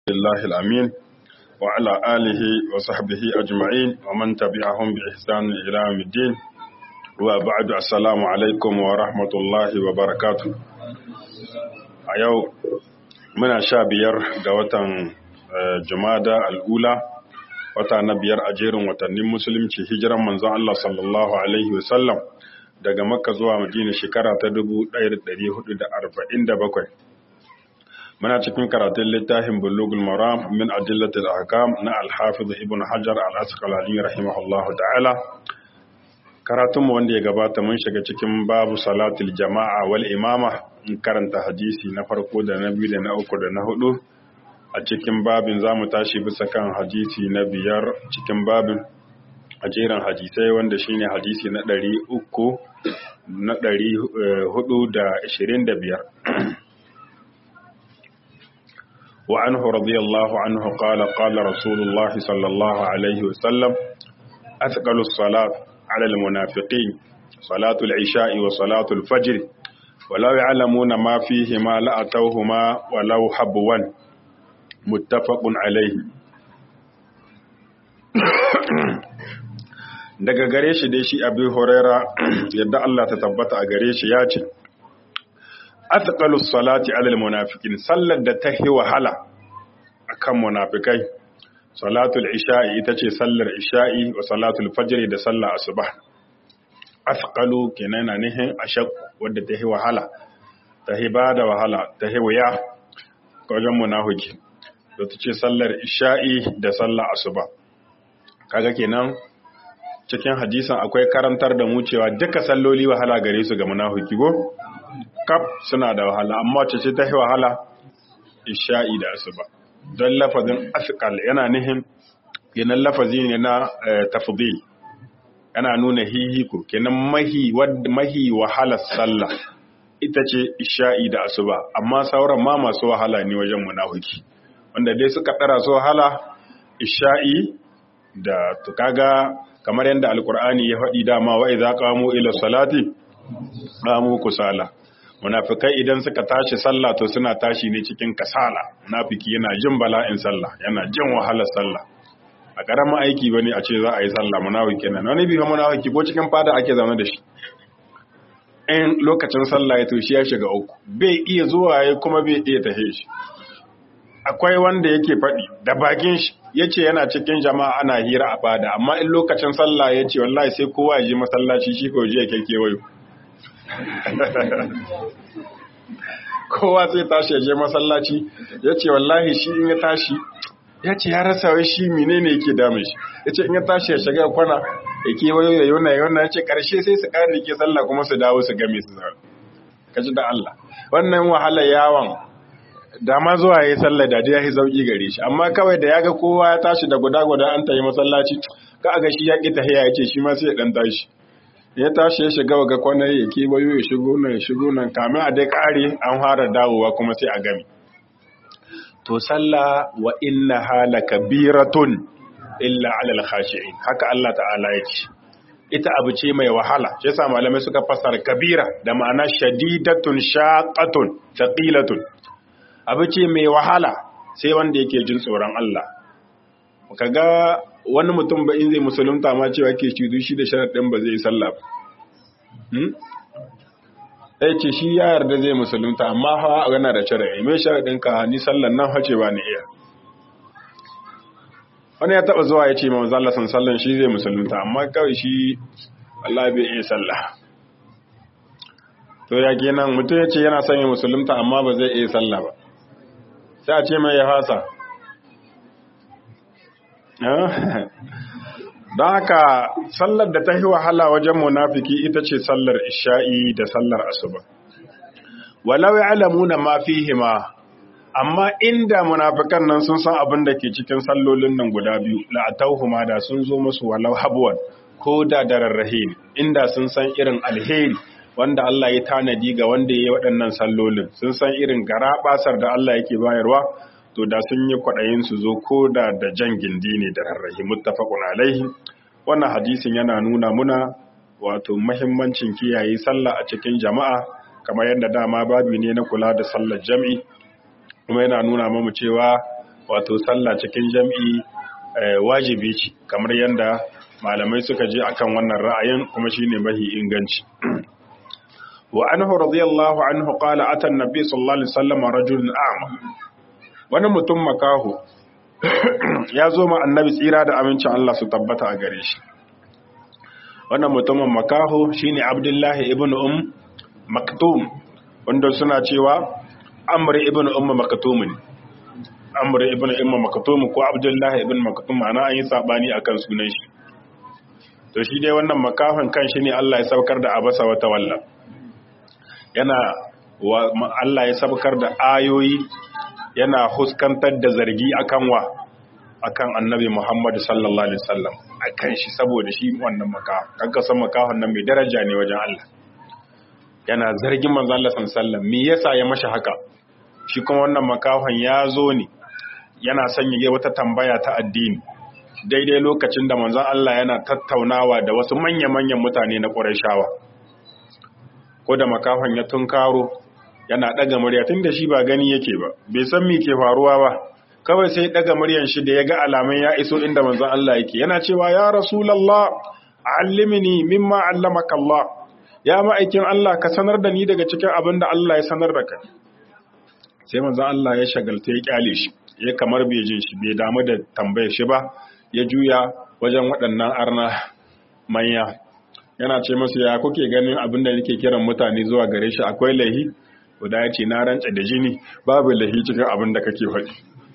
الله الأمين وعلى آله وصحبه أجمعين ومن تبعهم بإحسان إلى يوم الدين وبعد السلام عليكم ورحمة الله وبركاته أيو من شابير دوتا جمادة الأولى wata na biyar a jerin watannin musulunci hijiran manzon Allah sallallahu alaihi wasallam daga makka zuwa madina shekara ta 1447 muna cikin karatun littafin bulugul maram min adillatil ahkam na al-hafiz ibn hajar al-asqalani rahimahullahu ta'ala karatun mu wanda ya gabata mun shiga cikin babu salatul jama'a wal imama in karanta hadisi na farko da na biyu da na uku da na hudu a cikin babin za mu tashi bisa kan hadisi na biyar cikin babin a jerin hadisai wanda shine hadisi na ɗari uku na ɗari hudu da ashirin da biyar وعنه رضي الله عنه قال قال رسول الله صلى الله عليه وسلم أثقل الصلاة على المنافقين صلاة العشاء وصلاة الفجر ولو يعلمون ما فيهما لأتوهما ولو حبوا muttafaqun alaihi daga gare shi dai shi abi huraira yadda Allah ta tabbata a gare shi ya ce athqalus salati alal munafiqin sallar da ta hi wahala akan munafikai salatul isha'i ita ce sallar isha'i wa salatul fajr da sallar asuba athqalu kenan na nihin ashaq wadda ta hi wahala ta hi bada wahala ta hi wuya wajen munafiki da ta ce sallar isha'i da sallar asuba kaga kenan cikin hadisan akwai karantar da mu cewa duka salloli wahala gare su ga munafiki go kaf suna da wahala amma ce ce ta yi wahala isha'i da asuba don lafazin asqal yana nihin kenan lafazi ne na tafdil yana nuna hihiko kenan mahi mahi wahala sallah ita ce isha'i da asuba amma sauran ma masu wahala ne wajen munafiki wanda dai suka ɗara su wahala isha'i da tukaga kamar yadda alkur'ani ya faɗi dama wa idza qamu ila salati qamu kusala munafikai idan suka tashi sallah to suna tashi ne cikin kasala munafiki yana jin bala'in sallah yana jin wahalar sallah a karamin aiki bane a ce za a yi sallah munafiki nan wani bifa munafiki ko cikin fada ake zaune da shi in lokacin sallah ya to shi ya shiga uku bai iya zuwa ya kuma bai iya tahe shi akwai wanda yake faɗi da bakin shi ya ce yana cikin jama'a ana hira a fada amma in lokacin sallah ya ce wallahi sai kowa ya je masallaci shi ko je ya kekewayo kowa sai tashi ya je masallaci ya ce wallahi shi in ya tashi ya ce ya rasa wai shi menene yake damun shi ya ce in ya tashi ya shiga kwana ya kewayo ya yona ya yona ya ce karshe sai su ƙara rike sallah kuma su dawo su game su zaune kaji da Allah wannan wahala yawan da ma zuwa ya yi sallar da ya yi sauƙi gare shi amma kawai da ya ga kowa ya tashi da guda-guda an tayi masallaci ka aga shi ya ƙi tahiya ya ce shi ma sai ya ɗan tashi ya tashi ya shiga ga kwanar ya kewayo ya shigo nan ya shigo nan kamin a dai ƙare an fara dawowa kuma sai a gami to sallah wa inna hala kabiratun illa alal khashi'in haka Allah ta'ala ya ce ita abu ce mai wahala shi yasa malamai suka fassara kabira da ma'ana shadidatun shaqatun thaqilatun abu ce mai wahala sai wanda yake jin tsoron Allah kaga wani mutum ba in zai musulunta ma cewa ke cizu shi da sharaɗin ba zai yi sallah ba ɗaya ce shi ya yarda zai musulunta amma hawa yana da sharaɗi mai sharaɗin ka ni sallan nan hace ba ni iya wani ya taɓa zuwa ya ce ma manzala san sallan shi zai musulunta amma kawai shi Allah bai iya sallah to ya kenan mutum ya ce yana son ya musulunta amma ba zai iya sallah ba sai a ce mai ya fasa don haka sallar da ta yi wahala wajen munafiki ita ce sallar isha'i da sallar asuba walau ya'lamuna ma fihima amma inda munafikan nan sun san abin da ke cikin sallolin nan guda biyu la'atauhuma da sun zo musu walau habwan ko da dararrahe inda sun san irin alheri wanda Allah ya tanadi ga wanda ya yi waɗannan sallolin sun san irin garaɓasar da Allah yake bayarwa to da sun yi kwaɗayin su zo ko da da jan gindi ne da rarrahi muttafaqun alaihi wannan hadisin yana nuna muna wato mahimmancin kiyaye sallah a cikin jama'a kamar yadda dama babu ne na kula da sallar jam'i kuma yana nuna mamu cewa wato sallah cikin jam'i wajibi ce kamar yadda malamai suka je akan wannan ra'ayin kuma shine mahi inganci wa anhu radiyallahu anhu qala ata an-nabi sallallahu alaihi wasallam rajulun a'ma wani mutum makahu ya zo ma annabi tsira da amincin Allah su tabbata a gare shi wannan mutumin makahu shine abdullahi ibn um maktum wanda suna cewa amr ibn um maktum ne amr ibn um maktum ko abdullahi ibn maktum ana an yi sabani akan sunan shi to shi dai wannan makahon kan shi ne Allah ya saukar da abasa wata walla yana Allah ya saukar da ayoyi yana huskantar da zargi akan wa akan annabi Muhammad sallallahu alaihi wasallam akan shi saboda shi wannan makahon kanka san makahon nan mai daraja ne wajen Allah yana zargin manzo Allah sallallahu alaihi wasallam me yasa ya mashi haka shi kuma wannan makahon ya zo ne yana sanya wata tambaya ta addini daidai lokacin da manzon Allah yana tattaunawa da wasu manya-manyan mutane na Qurayshawa ko da makafan ya tunkaro yana daga murya tunda shi ba gani yake ba bai san me ke faruwa ba kawai sai daga muryan shi da ya ga alamun ya iso inda manzon Allah yake yana cewa ya rasulullah allimni mimma allamaka Allah ya ma'aikin Allah ka sanar da ni daga cikin abin da Allah ya sanar da kai sai manzon Allah ya shagalta ya kyale shi ya kamar bai jin shi bai damu da tambayar shi ba ya juya wajen waɗannan arna manya yana ce masu ya kuke ganin abin da nake kiran mutane zuwa gare shi akwai lahi guda ya ce na rantsa da jini babu lahi cikin abin da kake faɗi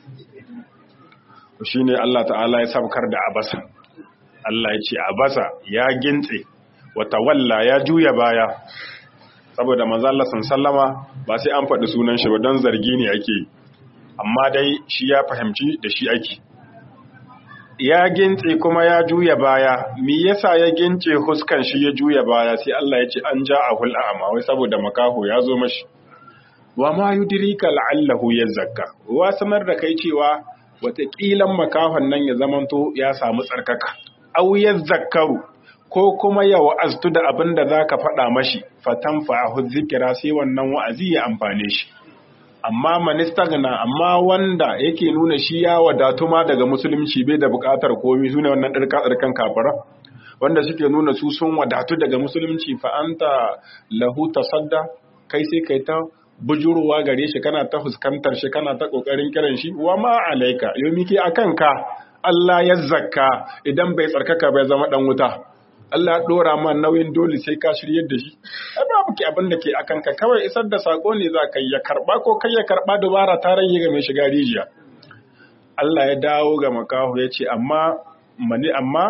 shi ne Allah ta'ala ya sabkar da abasa Allah ya ce abasa ya gintse wata walla ya juya baya saboda manzala sallama ba sai an faɗi sunan shi ba don zargi ne ake amma dai shi ya fahimci da shi ake ya gintse kuma ya juya baya me yasa ya gince huskan shi ya juya baya sai Allah ya ce an ja a hul'ama wai saboda makaho ya zo mashi wa ma yudrika la'allahu yazakka wa sanar da kai cewa wataƙilan makahon nan ya zamanto ya samu tsarkaka aw yazakkaru ko kuma ya wa'aztu da abin da zaka faɗa mashi fatan fa'ahu zikira sai wannan wa'azi ya amfane shi amma manistagna amma wanda yake nuna shi ya wadatu ma daga musulunci bai da bukatar komai sune wannan dirka dirkan kafara wanda suke nuna su sun wadatu daga musulunci fa anta lahu tasadda kai sai kai ta bujuruwa gare shi kana ta fuskantar shi kana ta kokarin kiran shi wa ma alaika yomi ke akan ka Allah ya zakka idan bai tsarkaka bai zama dan wuta Allah ya dora ma nauyin dole sai ka shiryar da shi ai babu ki abin da ke akan ka kawai isar da sako ne za ka yi ya karba ko kai ya karba dubara ta rage ga mai shiga rijiya Allah ya dawo ga makahu ya ce amma mani amma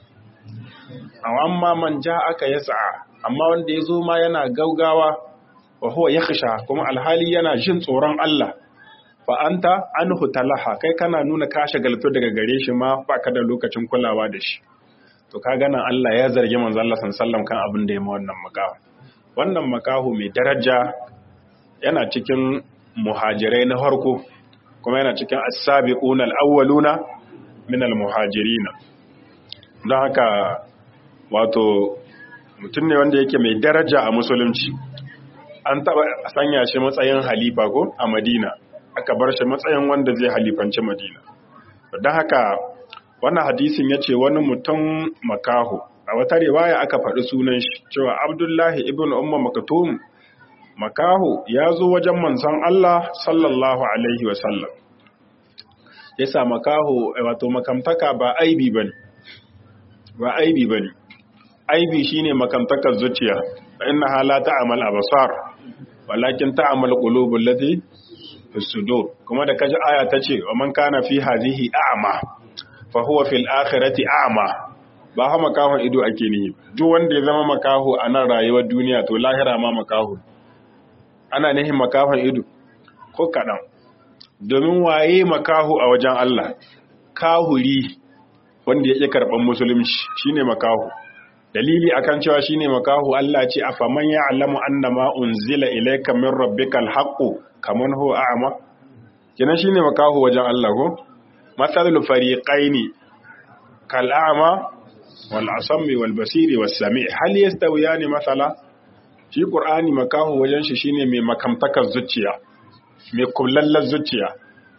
amma man ja aka yasa amma wanda ya zo ma yana gaugawa wa huwa yakhsha kuma alhali yana jin tsoron Allah fa anta anhu talaha kai kana nuna ka shagaltu daga gare shi ma baka da lokacin kulawa da shi to ka gana Allah ya zargi manzo Allah sallallahu kan abin da ya ma wannan makaho wannan makaho mai daraja yana cikin muhajirai na farko kuma yana cikin as-sabiqun al-awwaluna min al-muhajirin don haka wato mutum ne wanda yake mai daraja a musulunci an taba sanya shi matsayin halifa ko a Madina aka bar shi matsayin wanda zai halifanci Madina don haka wannan hadisin ya ce wani mutum makaho a wata riwaya aka faɗi sunan shi cewa abdullahi ibn umma makatum makaho ya zo wajen manzon Allah sallallahu alaihi wasallam ya sa makaho wato makamtaka ba aibi bane ba aibi bane aibi shine makamtakar zuciya fa innaha la ta'mal absar walakin ta'mal qulubul lati fi sudur kuma da kaji aya tace wa man kana fi hadhihi a'ma fahuwa fil akhirati a'ma ba ha makahon ido ake nihi duk wanda ya zama makaho a nan rayuwar duniya to lahira ma makaho ana nihin makahon ido ko kaɗan domin waye makaho a wajen Allah kahuri wanda ya ƙi karɓar musulunci shine makaho dalili akan cewa shine makaho Allah ce afaman ya'lamu annama unzila ilayka min rabbikal haqqu kaman huwa a'ma kenan shine makaho wajen Allah ko matsalul fariƙaini kal'ama wal'asammi walbasiri wasami hal ya stawiya ne matsala shi ƙur'ani makaho wajen shi shine mai makamtakar zuciya mai kullallar zuciya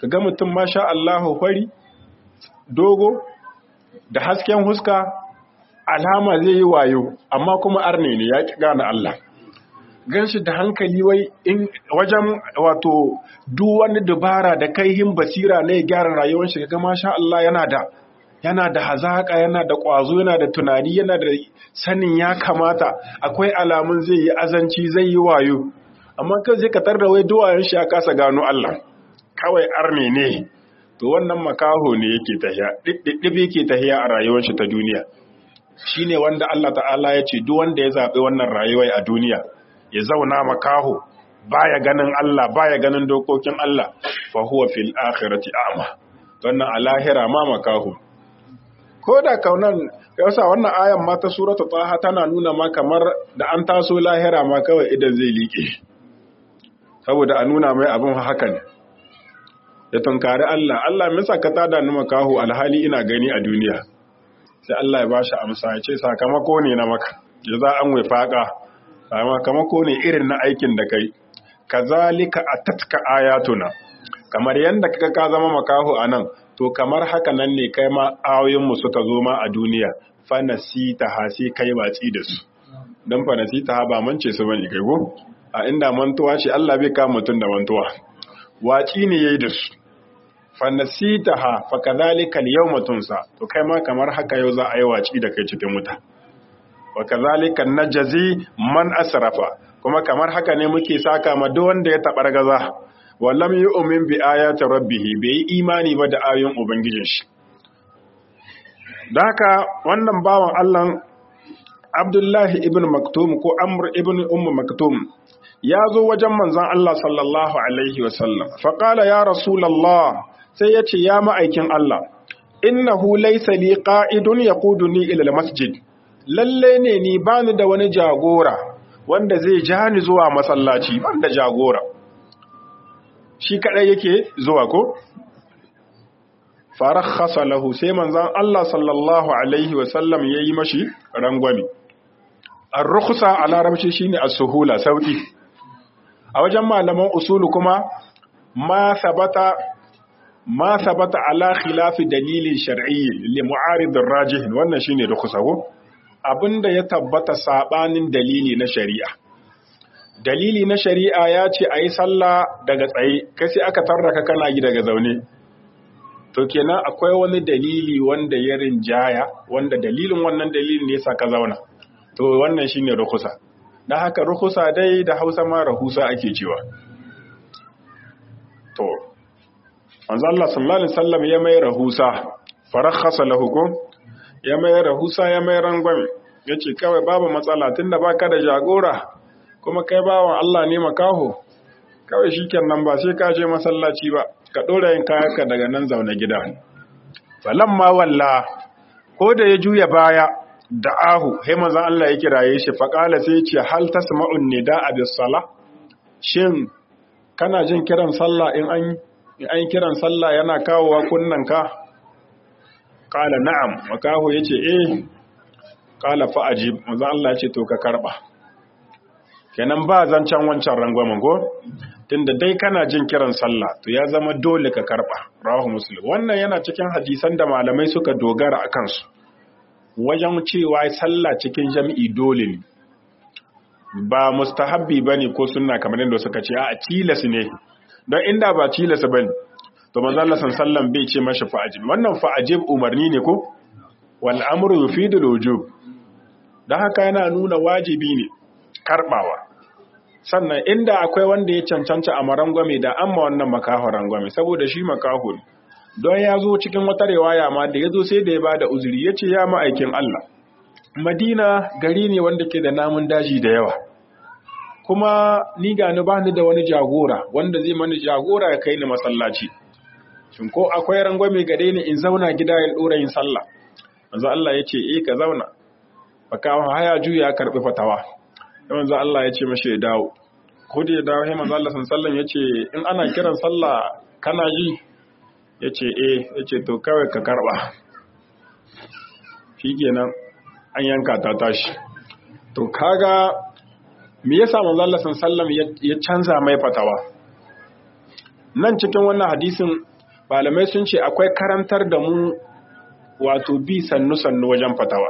kaga mutum masha Allahu fari dogo da hasken huska alama zai yi wayo amma kuma arne ne ya ki gane Allah ganshi da hankali wai in wajen wato duk wani dubara da kaihin basira ne gyara rayuwar shi kaga masha Allah yana da yana da hazaka yana da ƙwazo yana da tunani yana da sanin ya kamata akwai alamun zai yi azanci zai yi wayo amma kan zai katar da wai duwayen shi ya kasa gano Allah kawai arne ne to wannan makaho ne yake tahiya ɗiɗɗiɗɗi yake tahiya a rayuwar shi ta duniya shine wanda Allah ta'ala ya ce duk wanda ya zaɓi wannan rayuwar a duniya ya zauna makaho baya ganin Allah baya ganin dokokin Allah fa huwa fil akhirati a'ma wannan a lahira ma makaho ko da kaunan yasa wannan ayan ma ta suratu taha tana nuna ma kamar da an taso lahira ma kawai idan zai liƙe saboda a nuna mai abin haka ne ya tunkari Allah Allah misa ka tada ni makaho alhali ina gani a duniya sai Allah ya bashi amsa ya ce sakamako ne na maka ya za an wifaka sakamako ne irin na aikin da kai kazalika atatka ayatuna kamar yanda kaga ka zama makaho anan to kamar haka nan ne kai ma ayoyinmu suka zo ma a duniya fanasita ha sai kai watsi da su dan fanasita ha ba mance su bane kai go a inda mantuwa ce Allah bai kama mutum da mantuwa watsi ne yayi da su fanasita ha fa kadhalika al-yawma tunsa to kai ma kamar haka yau za a yi watsi da kai cikin wuta wa kadhalika najzi man asrafa kuma kamar haka ne muke saka ma duk wanda ya tabar gaza wallam yu'min bi ayati rabbih bai imani ba da ayoyin ubangijin shi haka wannan bawan Allah Abdullahi ibn Maktum ko Amr ibn Umm Maktum ya zo wajen manzon Allah sallallahu alaihi wasallam fa qala ya rasulullah sai ya ce ya ma'aikin Allah innahu laysa li qa'idun yaquduni ila al-masjid lalle ne ni bani da wani jagora wanda zai ja ni zuwa masallaci banda jagora shi kadai yake zuwa ko farakhasa lahu sai manzon Allah sallallahu alaihi wa sallam yayi mashi rangwami ar-rukhsa a larabci shine as-suhula sauki a wajen malaman usulu kuma ma sabata ma sabata ala khilafi dalilin shar'i li mu'arid ar-rajih wannan shine rukhsa ko abinda ya tabbata sabanin dalili na shari'a dalili na shari'a ya ce a yi sallah daga tsaye kai sai aka tarraka kana yi daga zaune to kenan akwai wani dalili wanda ya rinjaya wanda dalilin wannan dalilin ne sa ka zauna to wannan shine rukusa dan haka rukusa dai da Hausa ma rahusa ake cewa to manzo Allah sallallahu alaihi wasallam ya mai rahusa farakhasa lahu ko ya mai rahusa ya mai rangwame yace kawai babu matsala tunda baka da jagora kuma kai bawan Allah ne makaho kawai shikenan ba sai ka je masallaci ba ka dora yin kayanka daga nan zaune gida falamma walla ko da ya juya baya da ahu sai manzon Allah ya kiraye shi fa qala sai ce hal tasma'un nidaa bis sala shin kana jin kiran sallah in an in an kiran sallah yana kawowa kunnan ka qala na'am makaho yace eh qala fa ajib manzon Allah ya ce to ka karba kenan ba zancen wancan rangwamen go tunda dai kana jin kiran sallah to ya zama dole ka karba rawahu muslim wannan yana cikin hadisan da malamai suka dogara a kansu wajen cewa sallah cikin jami'i dole ne ba mustahabbi bane ko sunna kamar yadda suka ce a tilas ne don inda ba tilas bane to manzo Allah sallallahu bai ce mashi fa'ajib wannan fa'ajib umarni ne ko wal amru yufidu al-wujub dan haka yana nuna wajibi ne karbawa sannan inda akwai wanda ya cancanta a marangwame da amma wannan makaho rangwame saboda shi makaho ne don ya zo cikin wata riwaya ma da ya zo sai da ya bada uzuri ya ce ya ma'aikin Allah madina gari ne wanda ke da namun daji da yawa kuma ni gani ba ni da wani jagora wanda zai mani jagora ya kai ni masallaci shin ko akwai rangwame gare ni in zauna gida ya dora yin sallah manzo Allah ya ce eh ka zauna makaho haya juya karbi fatawa sai manzo Allah ya ce mashi ya dawo ko da ya dawo sai manzo Allah sallallahu ya ce in ana kiran sallah kana ji ya ce eh ya ce to kawai ka karba shikenan an yanka ta tashi to kaga me yasa manzo Allah sallallahu ya canza mai fatawa nan cikin wannan hadisin malamai sun ce akwai karantar da mu wato bi sannu-sannu wajen fatawa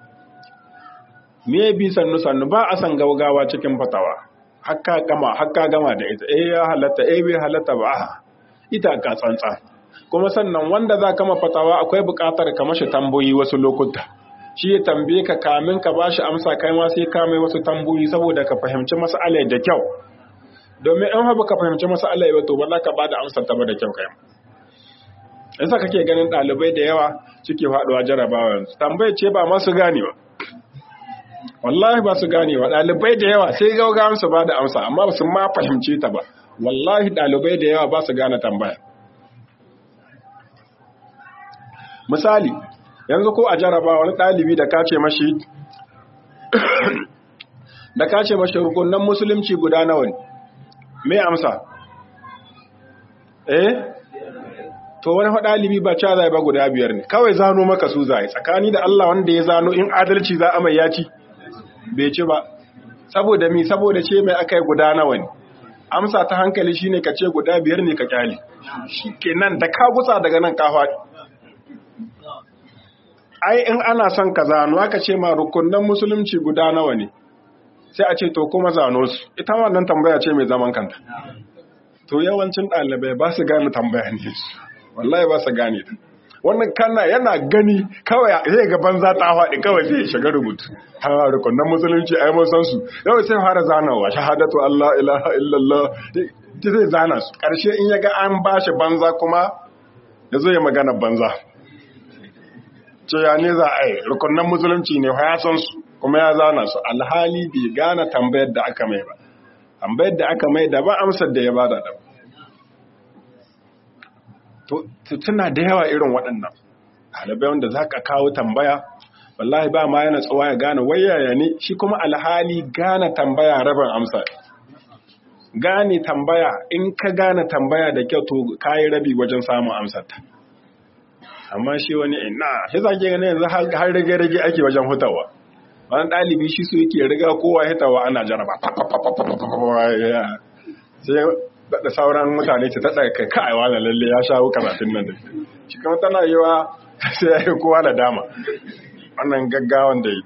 me bi sannu-sannu ba a san gaugawa cikin fatawa hakka gama hakka gama da ita eh ya halatta eh bai halatta ba ita ka tsantsa kuma sannan wanda za kama fatawa akwai buƙatar ka mashi tambayoyi wasu lokuta shi ya tambaye ka kamin ka bashi amsa kai ma sai ka mai wasu tambayoyi saboda ka fahimci mas'alar da kyau domin in ba ka fahimci mas'alar ba to ba za ka bada amsar ta ba da kyau kai yasa kake ganin ɗalibai da yawa suke faɗuwa jarabawa yanzu tambayar ce ba masu ganewa wallahi ba su ganewa ɗalibai da yawa sai gaugawan su ba da amsa amma ba su ma fahimce ta ba wallahi ɗalibai da yawa ba su gane tambaya misali yanzu ko a jaraba wani ɗalibi da ka ce mashi da ka ce mashi rukunan musulunci guda nawa ne me amsa eh to wani ɗalibi ba ca zai ba guda biyar ne kawai zano maka su zai tsakani da Allah wanda ya zano in adalci za a mai yaci bai ci ba saboda mi saboda ce mai aka yi guda nawa ne amsa ta hankali shine ka ce guda biyar ne ka kyale shi kenan da ka gusa daga nan ka faɗi ai in ana son ka zano aka ce ma rukunan musulunci guda nawa ne sai a ce to kuma zano su ita wannan tambaya ce mai zaman kanta to yawancin ɗalibai ba su gane tambaya ne wallahi ba su gane ta wannan kana yana gani kawai zai ga banza ta faɗi kawai zai shiga rubutu har rukunan musulunci ai mun san su yau sai fara zanawa shahadatu Allah ilaha illallah zai zana su karshe in ya ga an bashi banza kuma ya zo ya magana banza ce ya ne za a yi rukunan musulunci ne ya san su kuma ya zana su alhali bai gane tambayar da aka mai ba tambayar da aka mai da ba amsar da ya bada da to tuna da yawa irin waɗannan ɗalibai wanda za ka kawo tambaya wallahi ba ma yana tsawa ya gane wayaya ne shi kuma alhali gane tambaya rabin amsa gane tambaya in ka gane tambaya da kyau to kayi rabi wajen samun amsarta amma shi wani ina shi za ke gane yanzu har rage-rage ake wajen hutawa wani ɗalibi shi su yake riga kowa hitawa ana jaraba sai da sauran mutane ce ta ɗaga kai kai wala lalle ya shawo karatun nan da shi kuma tana yi wa sai ya yi kowa da dama wannan gaggawan da yi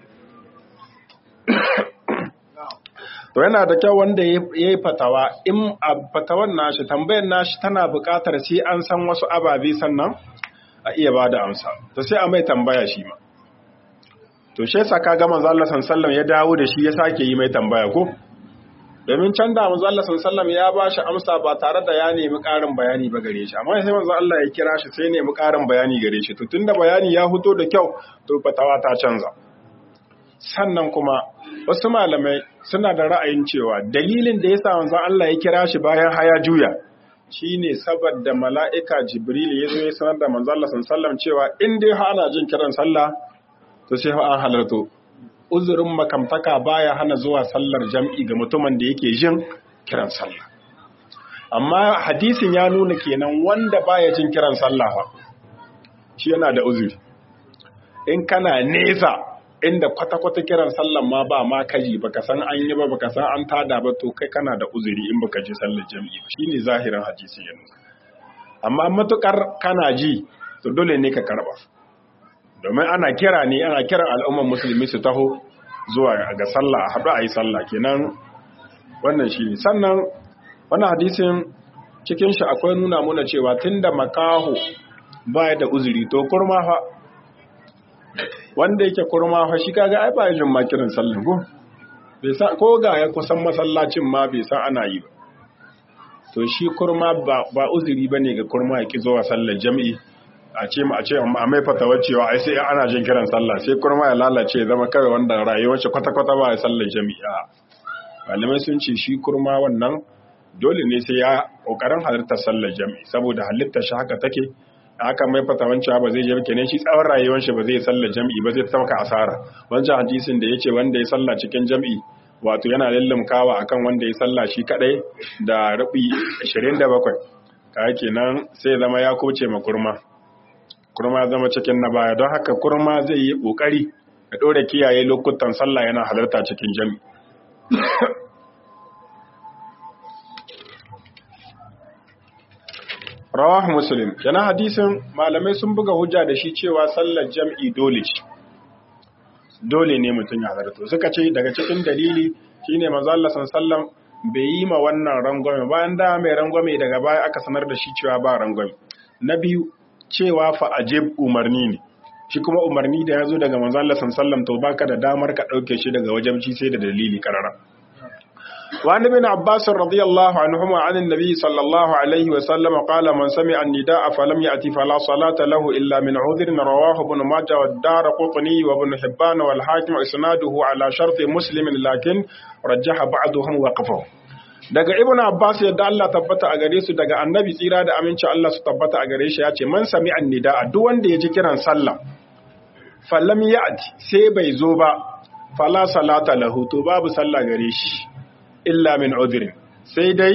to yana da kyau wanda ya yi fatawa in a fatawan nashi tambayar nashi tana buƙatar sai an san wasu ababe sannan a iya ba da amsa to sai a mai tambaya shi ma to shi yasa kaga manzo Allah sallallahu ya dawo da shi ya sake yi mai tambaya ko domin can da manzo Allah sallallahu ya ba shi amsa ba tare da ya nemi ƙarin bayani ba gare shi amma sai manzo Allah ya kira shi sai nemi ƙarin bayani gare shi to tunda bayani ya fito da kyau to fatawa ta canza sannan kuma wasu malamai suna da ra'ayin cewa dalilin da yasa manzo Allah ya kira shi bayan haya juya shine saboda mala'ika Jibril ya zo ya sanar da manzo Allah sallallahu cewa in dai ana jin kiran sallah to sai an halarto uzurin makamtaka baya hana zuwa sallar jam'i ga mutumin da yake jin kiran sallah amma hadisin ya nuna kenan wanda baya jin kiran sallah fa shi yana da uzuri in kana nesa inda kwata-kwata kiran sallan ma ba ma kaji baka san an yi ba baka san an tada ba to kai kana da uzuri in baka ji sallar jam'i ba shine zahirin hadisi ya nuna amma matukar kana ji to dole ne ka karba domin ana kira ne ana kiran al'umman musulmi su taho zuwa ga sallah a haɗu a yi sallah kenan wannan shi ne sannan wannan hadisin cikin shi akwai nuna muna cewa tun da makaho baya da uzuri to kurma fa wanda yake kurma fa shi kaga ai ba jin ma kiran sallah ko bai san ko ga ya kusan masallacin ma bai san ana yi ba to shi kurma ba uzuri bane ga kurma ya ki zuwa sallar jami'i a ce a ce a mai fatawar cewa ai sai ana jin kiran sallah sai kurma ya lalace zama kawai wanda rayuwar shi kwata-kwata ba ya sallar jami'a malamai sun ce shi kurma wannan dole ne sai ya kokarin halartar sallar jami'i saboda halittar shi haka take haka mai fatawan cewa ba zai je kenan shi tsawon rayuwar shi ba zai sallar jami'i ba zai tauka asara wancan hadisin da yace wanda ya sallah cikin jami'i wato yana lullumkawa akan wanda ya sallah shi kadai da rubi 27 kai kenan sai zama ya kuce ma kurma kurma zama cikin na baya don haka kurma zai yi ƙoƙari ya ɗora kiyaye lokutan sallah yana halarta cikin jami rawah muslim yana hadisin malamai sun buga hujja da shi cewa sallar jam'i dole ce dole ne mutum ya zarto suka ce daga cikin dalili shine manzo Allah sallallahu bai yi ma wannan rangwame bayan da mai rangwame daga baya aka sanar da shi cewa ba rangwame na biyu cewa fa ajib umarni ne shi kuma umarni da ya zo daga manzo Allah sallallahu to baka da damar ka dauke shi daga wajabci sai da dalili karara وعن ابن عباس رضي الله عنهما عن النبي صلى الله عليه وسلم قال من سمع النداء فلم يأتي فلا صلاة له إلا من عذر رواه ابن ماجه والدار قطني وابن حبان والحاكم إسناده على شرط مسلم لكن رجح بعضهم وقفه daga ibn abbas yadda Allah tabbata a gare su daga annabi tsira da aminci Allah su tabbata a gare shi ya ce man sami annida duk wanda ya ji kiran sallah falam ya'ti sai bai zo ba fala salata lahu to babu sallah gare shi illa min udhrin sai dai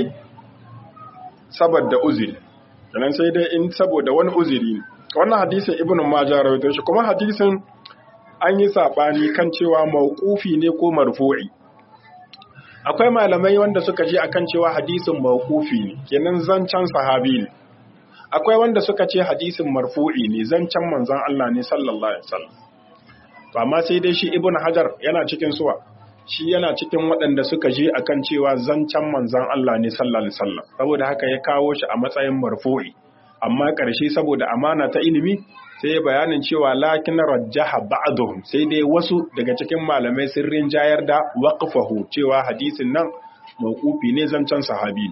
saboda uzuri kenan sai dai in saboda wani uzuri ne wannan hadisin ibnu majah rawaito shi kuma hadisin an yi sabani kan cewa mauqufi ne ko marfu'i akwai malamai wanda suka je akan cewa hadisin mauqufi ne kenan zancan sahabi ne akwai wanda suka ce hadisin marfu'i ne zancan manzon Allah ne sallallahu alaihi wasallam to amma sai dai shi ibnu hajar yana cikin suwa shi yana cikin waɗanda suka je akan cewa zancen manzan Allah ne sallallahu alaihi wasallam saboda haka ya kawo shi a matsayin marfu'i amma ƙarshe saboda amana ta ilimi sai ya bayanin cewa lakin rajjaha ba'dhum sai dai wasu daga cikin malamai sun rinjayar da waqfahu cewa hadisin nan mawqufi ne zancen sahabi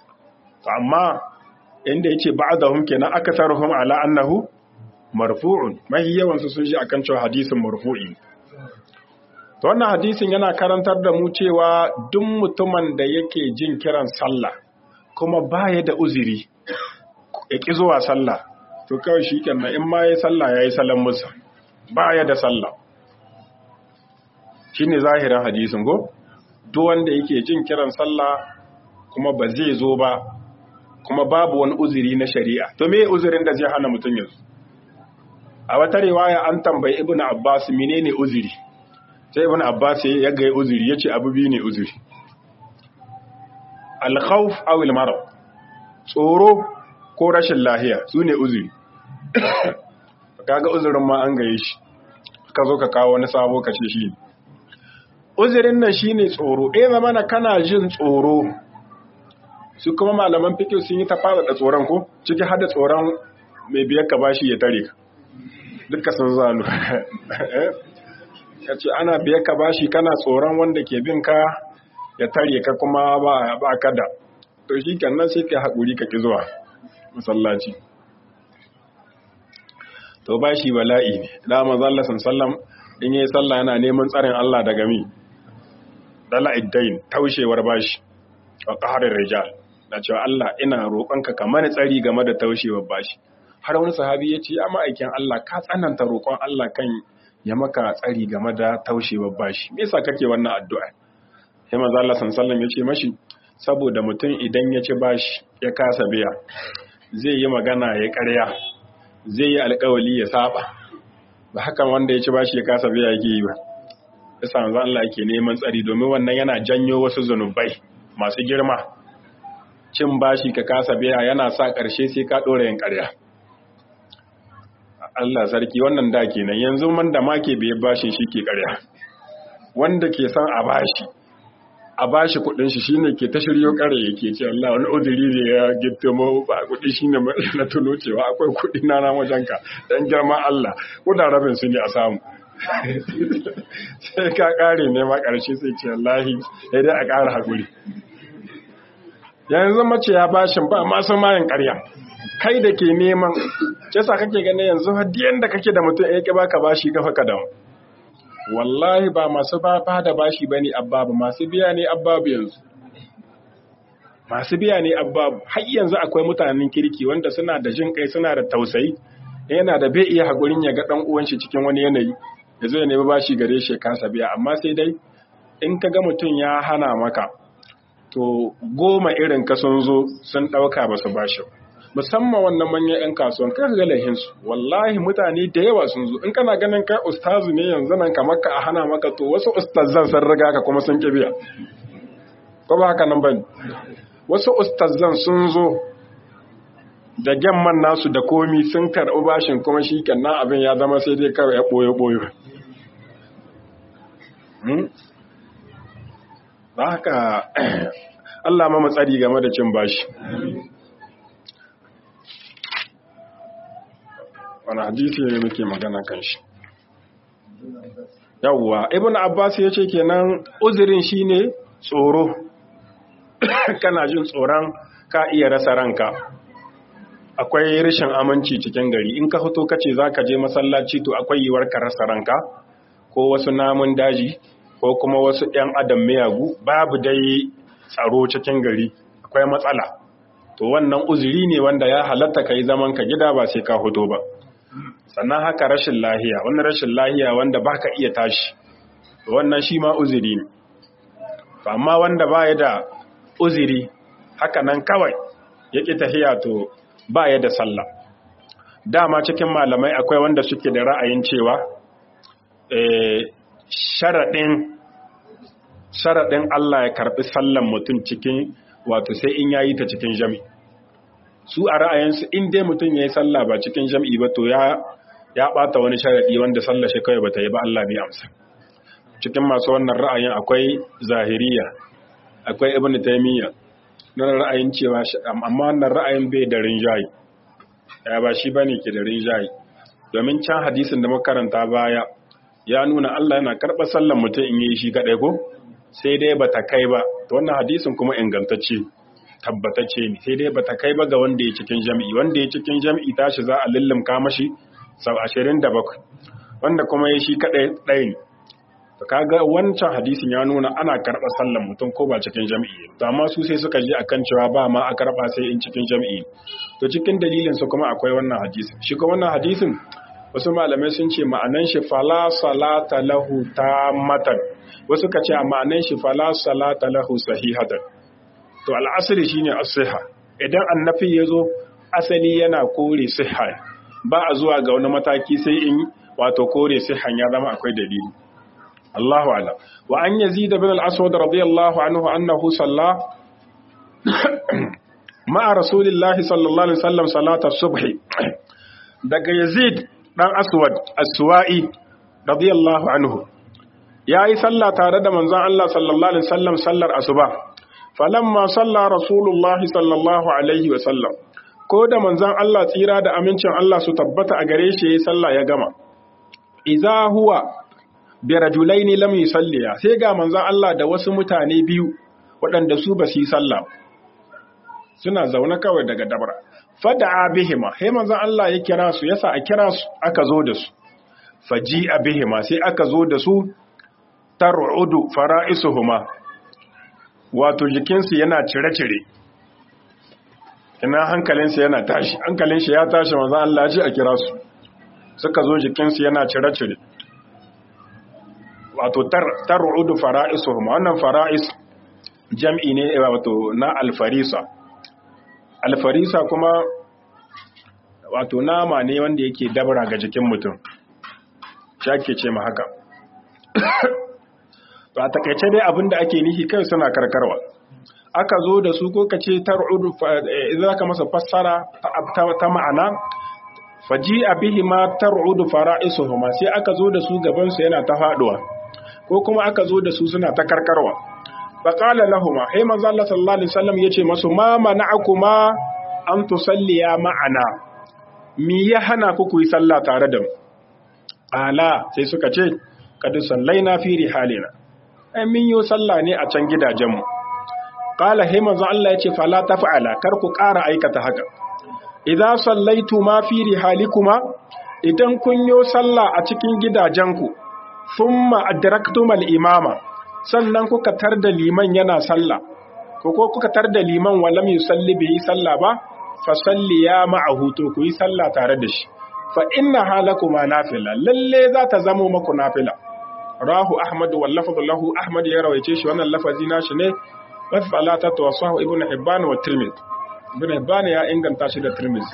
amma inda yace ba'dhum kenan akasaruhum ala annahu marfu'un mahi yawan su sun ji akan cewa hadisin marfu'i To wannan hadisin yana karantar da mu cewa duk mutumin da yake jin kiran sallah kuma baya da uzuri ya ƙi zuwa sallah to kawai shi kenan in ma ya sallah ya yi salon musa baya da sallah shi ne zahirin hadisin go duk wanda yake jin kiran sallah kuma ba zai zo ba kuma babu wani uzuri na shari'a to me uzurin da zai hana mutum yanzu a wata riwaya an tambayi ibnu abbas menene uzuri sai ibn abbas ya ga uzuri yace abu biyu ne uzuri al-khawf aw al-marad tsoro ko rashin lahiya sune uzuri kaga uzurin ma an gaye shi ka zo ka kawo wani sabo ka ce shi uzurin nan shine tsoro eh zamana kana jin tsoro su kuma malaman fiqh sun yi ta fara da tsoron ko ciki hada tsoron mai biyar ka bashi ya tare ka duka sun zalu ya ce ana biya ka bashi kana tsoron wanda ke bin ka ya tare ka kuma ba ka da to shi nan sai ka haƙuri ka ƙi zuwa masallaci to bashi bala'i ne da mazalla sallam in yi sallah yana neman tsarin Allah daga mi dala iddain taushewar bashi wa qaharir rijal da cewa Allah ina roƙonka ka mani tsari game da taushewar bashi har wani sahabi ya ce ya ma'aikin Allah ka tsananta roƙon Allah kan ya maka tsari game da taushewar bashi me yasa kake wannan addu'a sai manzo Allah sallallahu ya ce mashi saboda mutum idan ya ci bashi ya kasa biya zai yi magana ya ƙarya zai yi alƙawali ya saba ba hakan wanda ya ci bashi ya kasa biya yake yi ba yasa manzo Allah yake neman tsari domin wannan yana janyo wasu zanubai masu girma cin bashi ka kasa biya yana sa ƙarshe sai ka ɗora yin ƙarya Allah sarki wannan da kenan yanzu man da make bai bashin shi ke ƙarya wanda ke san a bashi a bashi kudin shi shine ke ta shiryo kare yake ce Allah wani udiri ne ya gitto mu ba kudi shine na tuno cewa akwai kudi na na wajenka dan girma Allah kuna rabin su ne a samu sai ka kare ne ma karshe sai ce wallahi sai dai a kara hakuri yanzu mace ya bashin ba ma san mayin ƙarya kai da ke neman kesa kake ganin yanzu hadiyan da kake da mutum ya ki baka bashi kafa ka dawo wallahi ba masu ba da bashi bane abbabu masu biya ne abbabu yanzu masu biya ne abbabu har yanzu akwai mutanen kirki wanda suna da jin kai suna da tausayi yana da bai iya hakurin ya ga dan uwan shi cikin wani yanayi ya zo ya nemi bashi gare shi kansa biya amma sai dai in ka ga mutum ya hana maka to goma irin ka sun zo sun dauka ba su bashi musamman wannan manyan 'yan kasuwan kai ga lahinsu wallahi mutane da yawa sun zo in kana ganin kai ustazu ne yanzu nan kamar ka a hana maka to wasu ustazan sun riga ka kuma sun kibiya ko ba haka nan bane wasu ustazan sun zo da gemman nasu da komi sun karɓi bashin kuma shi kenan abin ya zama sai dai kawai ya ɓoye-ɓoye ba haka Allah ma matsari game da cin bashi wani hadisi ne muke magana kan shi yawwa ibn abbas ya ce kenan uzurin shine tsoro kana jin tsoron ka iya rasa ranka akwai rashin aminci cikin gari in ka fito kace zaka je masallaci to akwai yiwuwar ka rasa ranka ko wasu namun daji ko kuma wasu ɗan adam miyagu babu dai tsaro cikin gari akwai matsala to wannan uzuri ne wanda ya halatta kai zaman ka gida ba sai ka fito ba sannan haka rashin lahiya wannan rashin lahiya wanda baka iya tashi wannan shi ma uzuri ne amma wanda baya da uzuri haka nan kawai yake tahiya to baya da sallah dama cikin malamai akwai wanda suke da ra'ayin cewa sharaɗin sharaɗin Allah ya karɓi sallan mutum cikin wato sai in yayi ta cikin jami su a ra'ayinsu in dai mutum ya yi sallah ba cikin jam'i ba to ya ya ɓata wani sharaɗi wanda sallah shi kawai ba ta yi ba Allah bai amsa cikin masu wannan ra'ayin akwai zahiriya akwai ibn taymiya na ra'ayin cewa amma wannan ra'ayin bai da rinjayi ya ba shi bane ke da rinjayi domin can hadisin da makaranta baya ya nuna Allah yana karɓar sallan mutum in yi shi kaɗai ko sai dai ba ta kai ba to wannan hadisin kuma ingantacce tabbatacce ne sai dai ba ta kai ba ga wanda ya cikin jami'i wanda ya cikin jami'i tashi za a lullumka mashi sau ashirin da bakwai wanda kuma ya shi kaɗai ɗaya ne to kaga wancan hadisin ya nuna ana karɓar sallan mutum ko ba cikin jami'i to amma su sai suka je akan cewa ba ma a karɓa sai in cikin jami'i to cikin dalilin su kuma akwai wannan hadisin shi kuma wannan hadisin wasu malamai sun ce ma'anan shi fala salata lahu matan, wasu ka ce a ma'anan shi fala salata lahu sahihatan to al'asri shine as-siha idan annabi yazo asali yana kore siha ba a zuwa ga wani mataki sai in wato kore sihan ya zama akwai dalili Allahu a'lam wa an yazid ibn al-aswad radiyallahu anhu annahu salla ma'a rasulillahi sallallahu alaihi wasallam salata subhi daga yazid dan aswad aswa'i radiyallahu anhu yayi sallah tare da manzon Allah sallallahu alaihi wasallam sallar asuba falamma salla rasulullahi sallallahu alaihi wasallam ko da manzon Allah tsira da amincin Allah su tabbata a gare shi yayi sallah ya gama idza huwa bi rajulaini lam yusalliya sai ga manzon Allah da wasu mutane biyu waɗanda su ba su yi sallah suna zaune kawai daga dabra fada'a bihima sai manzon Allah ya kira su yasa a kira su aka zo da su faji'a bihima sai aka zo da su tar'udu fara'isuhuma wato jikinsu yana cire-cire ina hankalinsu yana tashi hankalin shi ya tashi manzon Allah ya ce a kira su suka zo jikinsu yana cire-cire wato tar'udu fara'isuhuma wannan fara'is jam'i ne wato na alfarisa alfarisa kuma wato nama ne wanda yake dabara ga jikin mutum shake ce ma haka to a takaice dai abinda ake nihi kai suna karkarwa aka zo da su ko kace tar'udu idan ka masa fassara ta ma'ana faji abihi ma tar'udu fara'isuhuma sai aka zo da su gaban su yana ta faduwa ko kuma aka zo da su suna ta karkarwa faƙala lahuma hai manzo Allah sallallahu alaihi wasallam yace masu ma mana'akuma an tusalliya ma'ana mi ya hana ku ku yi sallah tare da mu ala sai suka ce kad sallaina fi rihalina ai min yi sallah ne a can gidajen mu qala hai manzo Allah yace fala taf'ala kar ku ƙara aikata haka idza sallaitu ma fi rihalikuma idan kun yi sallah a cikin gidajenku thumma adraktumal imama sannan kuka tar da liman yana sallah ko ko kuka tar da liman walam yusalli bai yi sallah ba fa salli ya ma'ahu to ku yi sallah tare da shi fa inna halakuma nafila lalle za ta zamo maku nafila rahu ahmad wal lafzu lahu ahmad ya rawaice shi wannan lafazi nashi ne wa falata tawassahu ibnu hibban wa tirmidhi ibnu hibban ya inganta shi da tirmidhi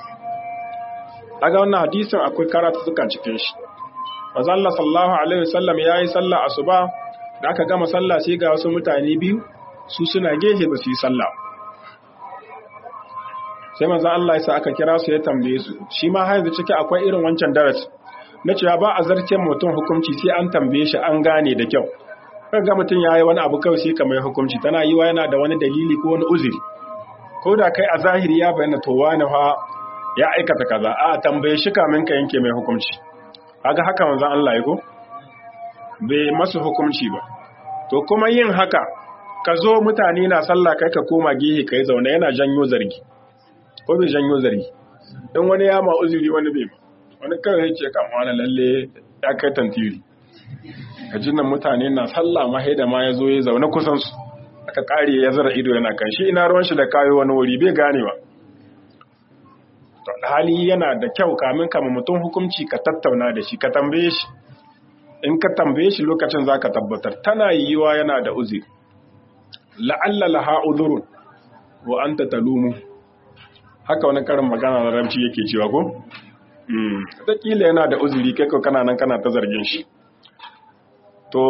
daga wannan hadisin akwai karatu suka cikin shi manzo Allah sallallahu alaihi wasallam yayi sallah asuba da aka gama sallah sai ga wasu mutane biyu su suna gehe ba su yi sallah sai manzon Allah ya sa aka kira su ya tambaye su shi ma har yanzu ciki akwai irin wancan darasi na cewa ba a zarce mutum hukunci sai an tambaye shi an gane da kyau ga mutum ya yi wani abu kawai sai kamar hukunci tana yi wa yana da wani dalili ko wani uzuri ko da kai a zahiri ya bayyana to wani fa ya aikata kaza a tambaye shi kamin ka yanke mai hukunci kaga haka manzon Allah ya ko bai masu hukunci ba to kuma yin haka ka zo mutane na sallah kai ka koma gehe kai zaune yana janyo zargi ko bai janyo zargi dan wani ya ma uzuri wani bai wani kawai ya ce kan wani lalle ya kai tantiri gajin nan mutane na sallah ma da ma ya zo ya zaune kusan su aka kare ya zara ido yana kan shi ina ruwan shi da kayo wani wuri bai gane ba to hali yana da kyau kamin kama mutum hukunci ka tattauna da shi ka tambaye shi in ka tambaye shi lokacin zaka tabbatar tana yiwa yana da uzuri la'alla laha udhurun wa anta talumu haka wani karin magana na ramci yake cewa ko mm kila yana da uzuri kai ko kana nan kana ta zargin shi to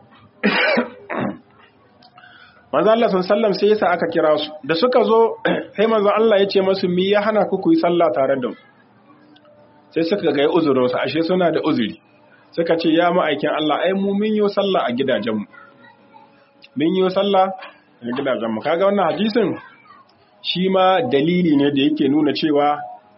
manzo Allah sallam sai yasa aka kira su da suka zo sai manzo Allah ya ce masu mi ya hana ku yi sallah tare da mu sai suka ga uzurin su ashe suna da uzuri suka ce ya ma'aikin Allah ai mu mun yi sallah a gidajen mu mun yi sallah a gidajen mu kaga wannan hadisin shi ma dalili ne da yake nuna cewa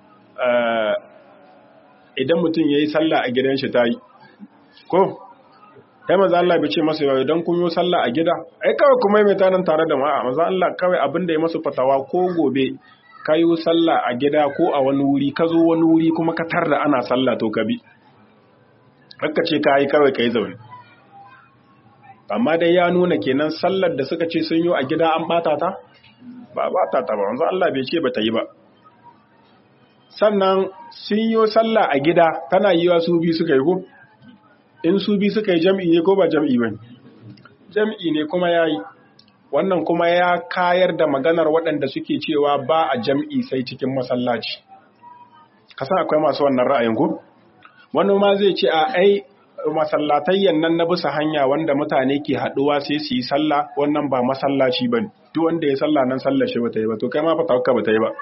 idan mutum yayi sallah a gidan shi tayi ko kai maza Allah bai ce masa yau idan kun yi sallah a gida ai kawai kuma mai tanan tare da ma'a maza Allah kawai abin da ya masu fatawa ko gobe ka yi sallah a gida ko a wani wuri ka zo wani wuri kuma ka tar da ana sallah to ka bi haka ce ka yi kawai ka yi zaune amma dai ya nuna kenan sallar da suka ce sun yi a gida an bata ta ba bata ta ba wanzu Allah bai ce ba ta yi ba sannan sun yi sallah a gida tana yi wa su bi suka yi ko in su bi suka yi jam'i ne ko ba jam'i ba jam'i ne kuma ya yi wannan kuma ya kayar da maganar waɗanda suke cewa ba a jam'i sai cikin masallaci kasan akwai masu wannan ra'ayin ku wani ma zai ce a ai masallatayyan nan na bisa hanya wanda mutane ke haɗuwa sai su yi sallah wannan ba masallaci ba duk wanda ya sallah nan sallar shi bata yi ba to kai ma fata ba ta yi ba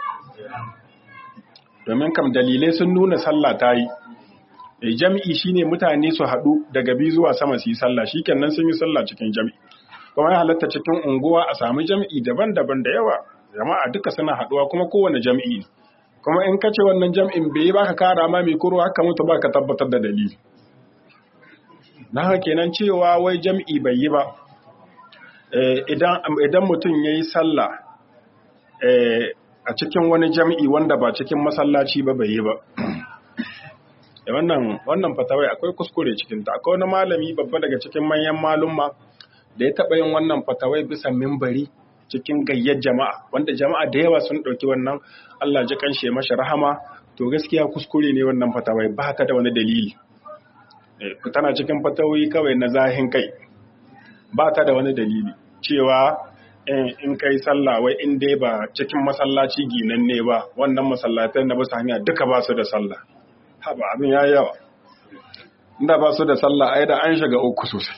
domin kam dalilai sun nuna sallah ta yi jam'i shine mutane su haɗu daga biyu zuwa sama su yi sallah shikenan sun yi sallah cikin jam'i kuma ya halatta cikin unguwa a samu jam'i daban-daban da yawa jama'a duka suna haɗuwa kuma kowane jam'i ne kuma in kace wannan jam'in bai baka kara ma mai kuro haka mutu baka tabbatar da dalili na haka kenan cewa wai jam'i bai yi ba idan idan mutum yayi sallah a cikin wani jam'i wanda ba cikin masallaci ba bai yi ba da wannan wannan fatawai akwai kuskure cikin ta akwai wani malami babba daga cikin manyan malumma da ya taɓa yin wannan fatawai bisa mimbari cikin gayyar jama'a wanda jama'a da yawa sun ɗauki wannan Allah ji kanshe mashi rahama to gaskiya kuskure ne wannan fatawai ba ta da wani dalili tana cikin fatawai kawai na zahin kai ba ta da wani dalili cewa in kai sallah wai in dai ba cikin masallaci ginan ne ba wannan masallatai na bisa hanya duka ba su da sallah haba abin ya yawa inda ba su da sallah ai da an shiga uku sosai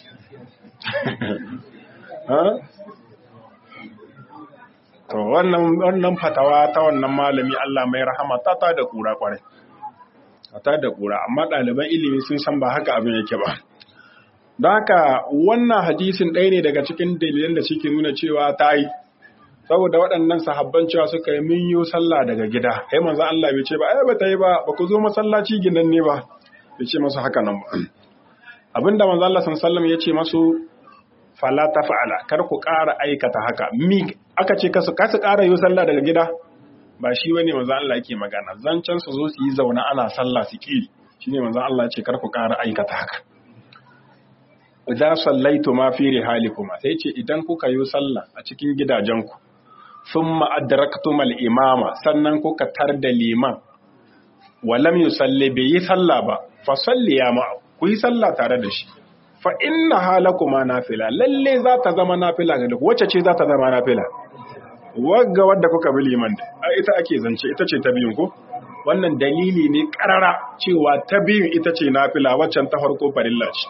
to wannan wannan fatawa ta wannan malami Allah mai rahama ta ta da kura kwarai ta da kura amma ɗaliban ilimi sun san ba haka abin yake ba don haka wannan hadisin ɗaya ne daga cikin dalilan da suke nuna cewa ta yi saboda waɗannan sahabban cewa suka yi min yi sallah daga gida kai manzo Allah bai ce ba ai ba ta yi ba ba ku zo masallaci gidan ne ba bai ce masu haka nan ba abinda manzo Allah sallallahu ya ce masu fala ta fa'ala kar ku ƙara aikata haka mi aka ce kasu kasu ƙara yi sallah daga gida ba shi bane manzo Allah yake magana zancen su zo su yi zauna ana sallah su ki shine manzo Allah ya ce kar ku ƙara aikata haka idan sallaitu ma fi rihalikuma sai ce idan kuka yi sallah a cikin gidajenku thumma adraktum al-imama sannan kuka tar da liman walam yusalli bai yi sallah ba fa salli ya ma ku yi sallah tare da shi fa inna halakuma nafila lalle za ta zama nafila ga duk wacce ce za ta zama nafila wagga wadda kuka bi liman a ita ake zance ita ce ta biyun ko wannan dalili ne karara cewa ta biyun ita ce nafila waccan ta farko farilla ce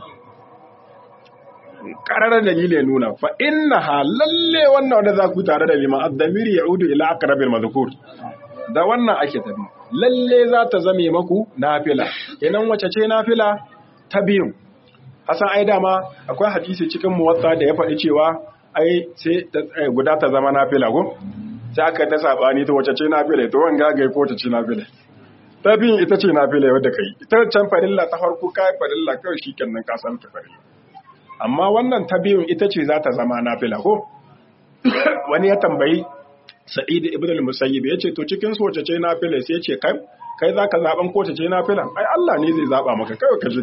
kararar dalili nuna fa inna ha lalle wannan wanda za ku tare da liman addamiri ya udu ila aqrabil madhkur da wannan ake tabi lalle za ta zame maku nafila kenan wace ce nafila ta biyu hasan ai dama akwai hadisi cikin muwatta da ya faɗi cewa ai sai guda ta zama nafila ko sai aka ta sabani ta wace ce nafila to wanga ga ko ta ce nafila ta biyun ita ce nafila wadda kai ita can farilla ta farko kai farilla kawai shikenan ka san ta farilla amma wannan ta biyun ita ce za ta zama nafila ko wani ya tambayi Sa'id ibn al-Musayyib yace to cikin su wace ce nafila sai yace kai kai zaka zaben ko ce nafila ai Allah ne zai zaba maka kai ka ji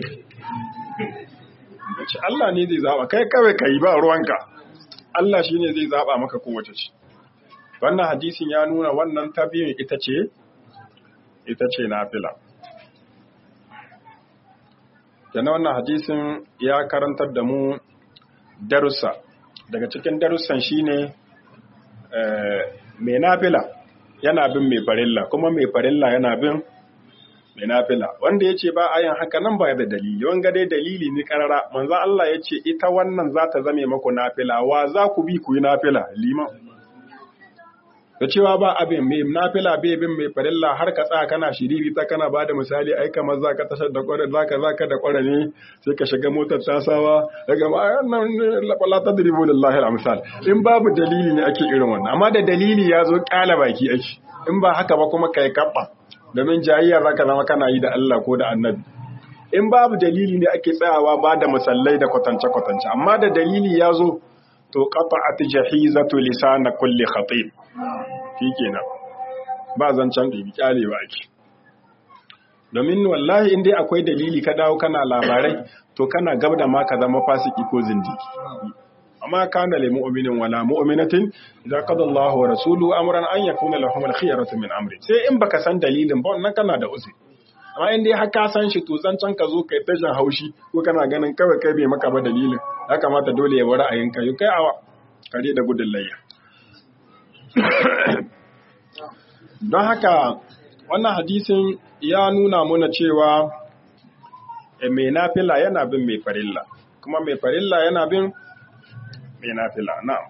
yace Allah ne zai zaba kai kawai kai ba ruwanka Allah shine zai zaba maka ko wace ce wannan hadisin ya nuna wannan tabiyin ita ce ita ce nafila kenan wannan hadisin ya karantar da mu darussa daga cikin darussan shine mai nafila yana bin mai farilla kuma mai farilla yana bin mai nafila wanda ya ce ba a yin haka nan ba da dalili wanga dai dalili ne karara manzan Allah ya ce ita wannan za ta zame maku nafila wa za ku bi ku yi nafila liman da cewa ba abin mai nafila bai bin mai farilla har ka tsaya kana shiriri ta kana ba da misali ai kamar za ka tashar da kwarar za ka za ka da kwarar ne sai ka shiga motar tasawa daga ma nan la tadribu lillahi al-amsal in babu dalili ne ake irin wannan amma da dalili ya zo kala baki ake in ba haka ba kuma kai kabba domin jayayya za ka zama kana yi da Allah ko da annabi in babu dalili ne ake tsayawa ba da misallai da kwatance kwatance amma da dalili ya zo to qata'at jahizatu lisan kulli khatib kenan ba zancen ɗibi kyale ba ake domin wallahi in dai akwai dalili ka dawo kana labarai to kana gab da ma ka zama fasiki ko zindiki amma kana lil mu'minin wala mu'minatin idza qada Allahu wa rasuluhu amran an yakuna lahum al-khiyaratu min amri sai in baka san dalilin ba wannan kana da uzuri amma in dai har ka san shi to zancen ka zo kai ta jan haushi ko kana ganin kawai kai bai maka ba dalilin ya kamata dole ya bari ra'ayinka yau kai awa kare da gudun layya don haka wannan hadisin ya nuna muna cewa mai nafila yana bin mai farilla kuma mai farilla yana bin mai nafila na'am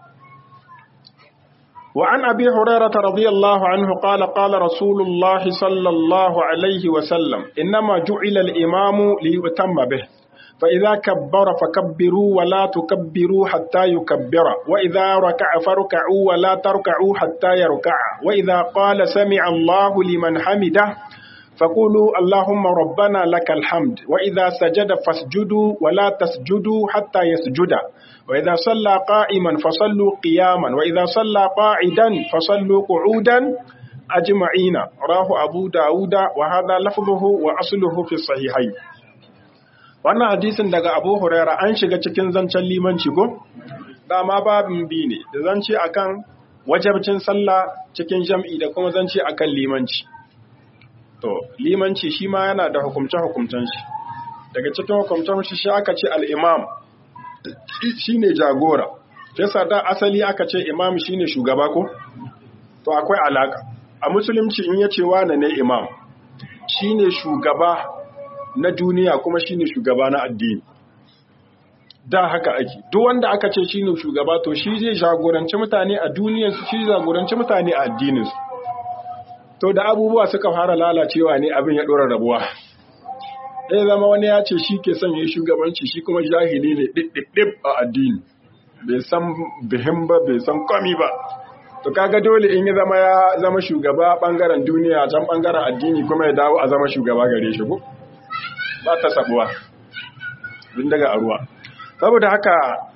وعن أبي هريرة رضي الله عنه قال قال رسول الله صلى الله عليه وسلم إنما جعل الإمام ليؤتم به فإذا كبر فكبروا ولا تكبروا حتى يكبر وإذا ركع فركعوا ولا تركعوا حتى يركع وإذا قال سمع الله لمن حمده فقولوا اللهم ربنا لك الحمد وإذا سجد فاسجدوا ولا تسجدوا حتى يسجد وإذا صلى قائما فصلوا قياما وإذا صلى قاعدا فصلوا قعودا أجمعين راه أبو داود وهذا لفظه وأصله في الصحيحين wannan hadisin daga abu huraira an shiga cikin zancen limanci ko dama babin bi ne da zance akan wajabcin sallah cikin jam'i da kuma zance akan limanci to limanci shi ma yana da hukumce hukumcen shi daga cikin hukumcen shi shi aka ce al-imam shine jagora yasa da asali aka ce imam shine shugaba ko to akwai alaka a musulunci in yace wane ne imam shine shugaba na duniya kuma shine shugaba na addini da haka ake duk wanda aka ce shine shugaba to shi zai jagoranci mutane a duniyar su shi jagoranci mutane a addinin su to da abubuwa suka fara lalacewa ne abin ya dora rabuwa ɗaya zama wani ya ce shi ke son yi shugabanci shi kuma jahili ne ɗiɗɗiɗɗib a addini bai san bihin ba bai san komi ba to kaga dole in ya zama ya zama shugaba bangaren duniya can bangaren addini kuma ya dawo a zama shugaba gare shi ko ba ta sabuwa din daga a ruwa saboda haka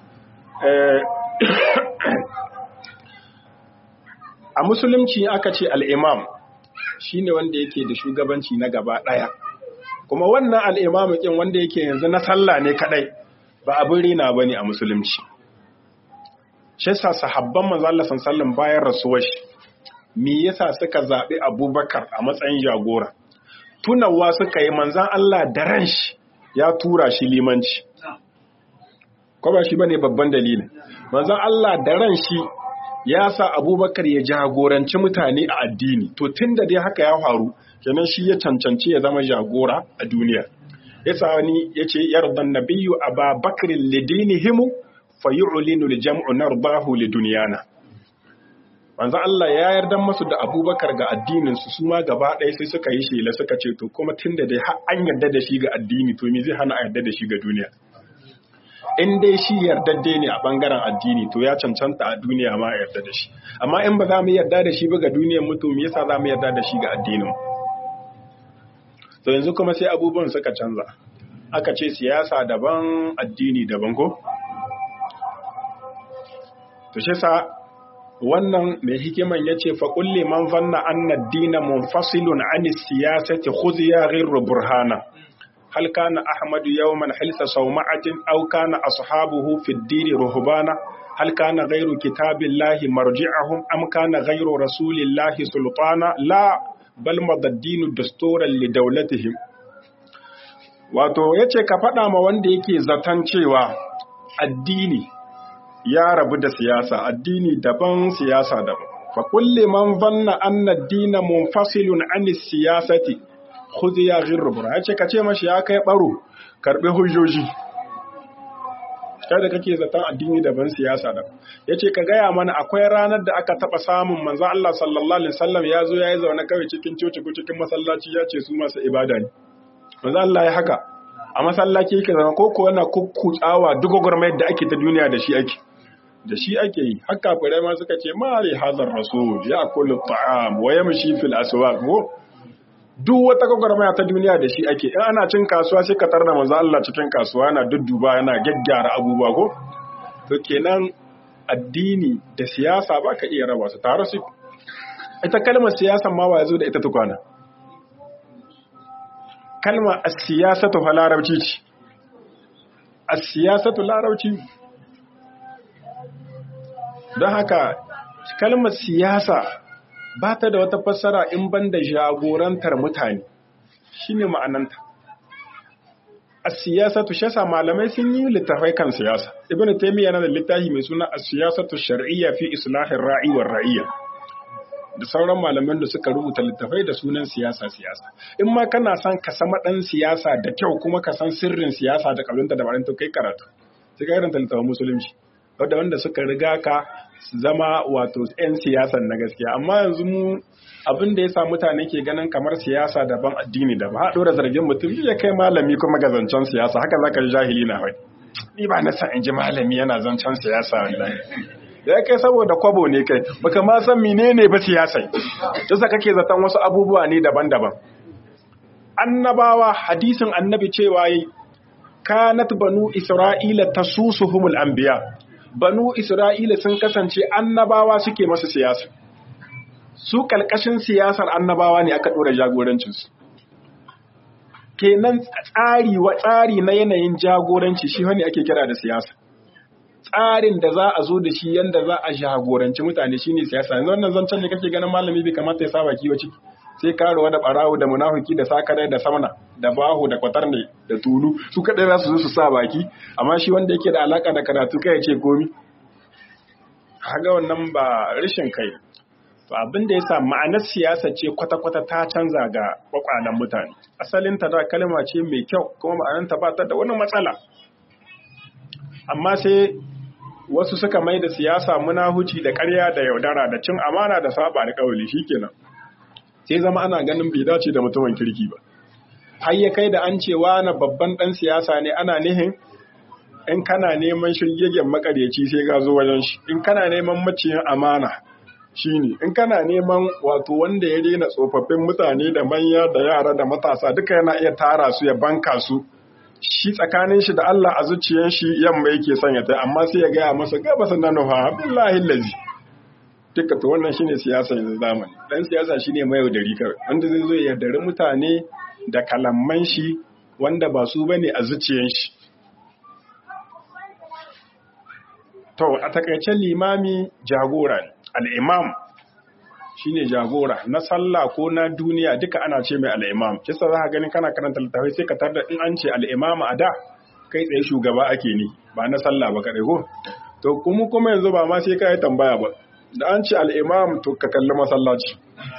a musulunci aka ce al'imam shi ne wanda yake da shugabanci na gaba ɗaya kuma wannan al'imamukin wanda yake yanzu na sallah ne kaɗai ba abin rina ba ne a musulunci shi sa sahabban manzala sallin bayan rasuwar shi me yasa suka zaɓi abubakar a matsayin jagora tunawa suka yi manzan Allah da ran shi ya tura shi limanci. Ko ba shi ba ne babban dalilin. Manzan Allah da ran shi ya sa abubakar ya jagoranci mutane a addini. To tun da dai haka ya faru, kenan shi ya cancanci ya zama jagora a duniya. Ya sa wani ya ce, Yardan nabiyu a ba bakirin lidinihimu fa yi ulinu li jam'u narbahu li duniyana. manzo Allah ya yarda musu da Abubakar ga addinin su su ma gaba ɗaya sai suka yi shela suka ce to kuma tunda dai har an yarda da shi ga addini to me zai hana a yarda da shi ga duniya in dai shi yardadde ne a bangaren addini to ya cancanta a duniya ma a yarda da shi amma in ba za mu yarda da shi ba ga duniyar mu to me yasa za mu yarda da shi ga addinin to yanzu kuma sai abubuwan suka canza aka ce siyasa daban addini daban ko to shi sa wannan mai hikiman ya ce fa kulli man zanna anna ad-dina munfasilun an siyasati khudh ya ghayru burhana هل كان أحمد يوما حلس صومعة أو كان أصحابه في الدين رهبانا هل كان غير كتاب الله مرجعهم أم كان غير رسول الله سلطانا لا بل مضى الدين دستورا لدولتهم wato ya ce ka faɗa ma wanda yake zaton cewa addini ya rabu da siyasa addini daban siyasa daban fa kulli man zanna anna ad-dina munfasilun an siyasati khudhi ya ghirrubra yace ka ce mashi ya kai baro karbe hujjoji kada kake zaton addini daban siyasa da yace ka gaya mana akwai ranar da aka taba samun manzon Allah sallallahu alaihi wasallam ya zo yayi zaune kawai cikin coci ko cikin masallaci ya ce su masu ibada ne manzon Allah ya haka a masallaci yake zama ko ko yana kukkutsawa duk gwagwarmayar da ake ta duniya da shi ake da shi ake yi haka fure ma suka ce mali hazar rasul ya kullu ta'am wa yamshi fil aswaq ko duk wata gwagwarmaya ta duniya da shi ake in ana cin kasuwa sai ka tarna manzo Allah cikin kasuwa yana dudduba yana gaggyara abubuwa ko to kenan addini da siyasa ba ka iya raba su tare su ita kalmar siyasa ma wa yazo da ita tukwana kalmar as-siyasatu fa larabci ce as-siyasatu larabci don haka kalmar siyasa ba ta da wata fassara in ban da jagorantar mutane shi ne ma'ananta a siyasatu shasa malamai sun yi littafai kan siyasa ibn taimiyya yana da littafi mai suna a siyasatu shar'iyya fi islahin ra'i wa ra'iyya da sauran malaman da suka rubuta littafai da sunan siyasa siyasa in ma kana son ka sama dan siyasa da kyau kuma ka san sirrin siyasa da kalunta da barinta kai karatu sai ka karanta littafin musulunci wadda wanda suka riga ka zama wato 'yan siyasan na gaskiya amma yanzu mu abin da ya sa mutane ke ganin kamar siyasa daban addini da ba haɗo da zargin mutum ya kai malami kuma ga zancen siyasa haka zaka ji jahili na wai ni ba na san in ji malami yana zancen siyasa wallahi da ya kai saboda kwabo ne kai baka ma san menene ba siyasa yasa kake zaton wasu abubuwa ne daban-daban annabawa hadisin annabi cewa yi kanat banu isra'ila tasusuhumul anbiya banu Isra'ila sun kasance annabawa suke masu siyasa. Su ƙalƙashin siyasar annabawa ne aka ɗora jagorancinsu. Kenan tsari wa tsari na yanayin jagoranci shi wani ake kira da siyasa. Tsarin da za a zo da shi yanda za a jagoranci mutane shine siyasa. Yanzu wannan zancen ne kake ganin malami bai kamata ya saba kiwo ciki. Sai karuwa da ɓarawo da munafiki da sakare da samna da bahu da kwatarne da tulu su kaɗai za su zo su sa baki amma shi wanda yake da alaka da karatu kai ya ce komi haga wannan ba rashin kai to abin da yasa ma'anar siyasa ce kwata-kwata ta canza ga kwakwalen mutane asalin ta da kalma ce mai kyau kuma ma'anar ta ba ta da wani matsala amma sai wasu suka mai da siyasa munahuci da ƙarya da yaudara da cin amana da saba alƙawari shikenan sai zama ana ganin bai dace da mutumin kirki ba har ya kai da an cewa na babban ɗan siyasa ne ana nihin in kana neman shirgegen makaryaci sai ka zo wajen shi in kana neman maciyin amana shine in kana neman wato wanda ya rena tsofaffin mutane da manya da yara da matasa duka yana iya tara su ya banka su shi tsakanin shi da Allah a zuciyar shi yamma yake son ya tai amma sai ya gaya masa gaba sanan nufa billahi lazi duka to wannan shine siyasa yanzu zamani dan siyasa shine mai yaudari kawai wanda zai zo ya yaudari mutane da kalamman shi wanda ba su bane a zuciyar shi to a takaice limami jagora ne al-imam shine jagora na sallah ko na duniya duka ana ce mai al-imam kisa za ka ganin kana karanta littafai sai ka tarda in an ce al-imam a da kai tsaye shugaba ake ni ba na sallah ba kadai ko to kuma kuma yanzu ba ma sai ka yi tambaya ba da an ce al-imam to ka kalli masallaci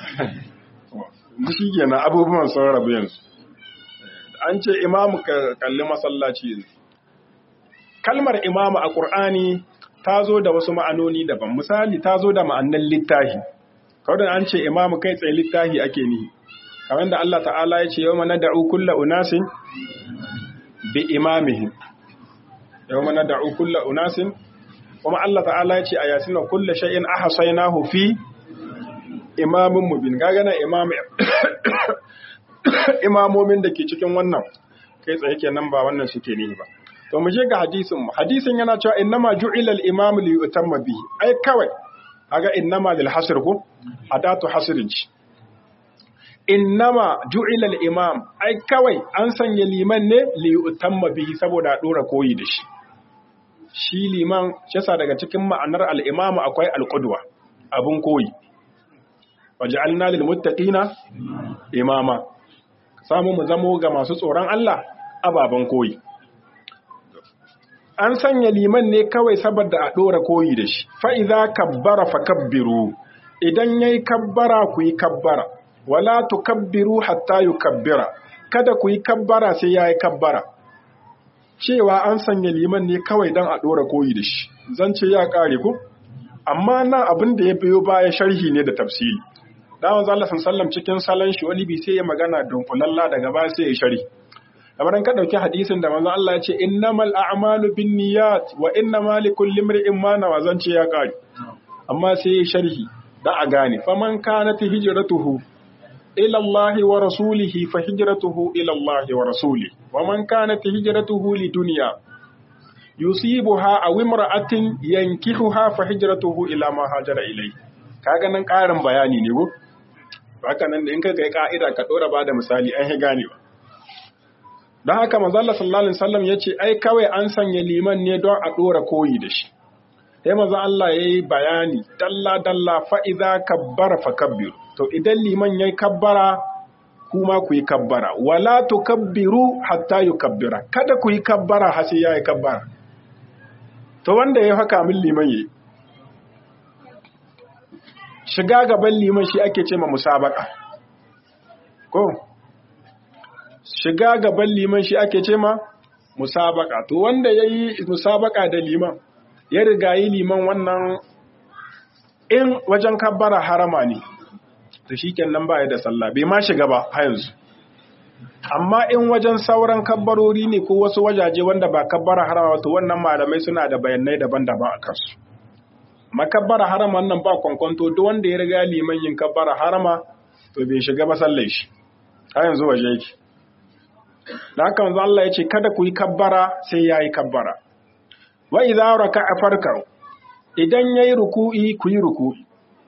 shi kenan abubuwan sun rabu yanzu an ce imamu ka kalli masallaci kalmar imamu a ƙur'ani ta zo da wasu ma'anoni daban misali ta zo da ma'annan littahi kawai an ce imamu kai tsaye littahi ake nihi kamar da Allah ta'ala ya ce yawma nad'u kulla unasin bi imamihim yawma nad'u kulla unasin kuma Allah ta'ala ya ce a yasin kullu shay'in ahsaynahu fi imamin mubin gaga na imam imamomin da ke cikin wannan kai tsaye kenan ba wannan suke ne ba to mu je ga hadisin mu hadisin yana cewa innama ju'ila al-imam li yutamma bihi ai kawai kaga innama lil hasr ko adatu hasrin ci innama ju'ila al-imam ai kawai an sanya liman ne li yutamma bihi saboda a dora koyi da shi shi liman shi daga cikin ma'anar al-imam akwai al-qudwa abun koyi waj'alna lil muttaqina imama samu mu zamo ga masu tsoron Allah ababen koyi an sanya liman ne kawai saboda a ɗora koyi da shi fa'iza kabbara fa kabbiru idan ya yi kabbara ku yi kabbara wala tu kabbiru hatta yi kabbira kada ku yi kabbara sai ya yi kabbara cewa an sanya liman ne kawai don a ɗora koyi da shi zan ce ya ƙare ku amma nan abin da ya biyo baya sharhi ne da tafsiri dawon zallafin sallam cikin salon shi wani bi sai ya magana dunkulalla daga baya sai ya shari kamar ka dauki hadisin da manzon Allah ya ce innamal a'malu binniyat wa innamal likulli imrin ma nawa zance ya kare amma sai ya sharhi da a gane faman kanat hijratuhu ila Allah wa rasulihi fa hijratuhu ila Allah wa rasulihi wa man kanat hijratuhu lidunya yusibuha aw imra'atin yankihuha fa hijratuhu ila ma hajara ilayhi kaga nan karin bayani ne ko haka nan da in ka ga ka'ida ka dora ba da misali an gane ba don haka manzala sallallahu alaihi wasallam ya ce ai kawai an sanya liman ne don a dora koyi da shi sai manzon Allah ya yi bayani dalla dalla fa idza kabbara fa kabbiru to idan liman yayi kabbara kuma ku yi kabbara wala tukabbiru hatta yukabbira kada ku yi kabbara har sai yayi kabbara to wanda ya haka min liman yayi shiga gaban liman shi ake ce ma musabaka ko shiga gaban liman shi ake ce ma musabaka to wanda ya yi musabaka da liman ya riga yi liman wannan in wajen kabbara harama ne to shi kenan ba da sallah bai ma shiga ba ha yanzu amma in wajen sauran kabbarori ne ko wasu wajaje wanda ba kabbara harama to wannan malamai suna da bayanai daban-daban a kansu makabbara harama nan ba kwankwanto duk wanda ya riga liman yin kabbara harama to bai shiga ba sallai shi ha yanzu waje yake da haka manzo Allah ya ce kada ku yi kabbara sai ya yi kabbara wa idza raka'a farka idan yayi ruku'i ku yi ruku'i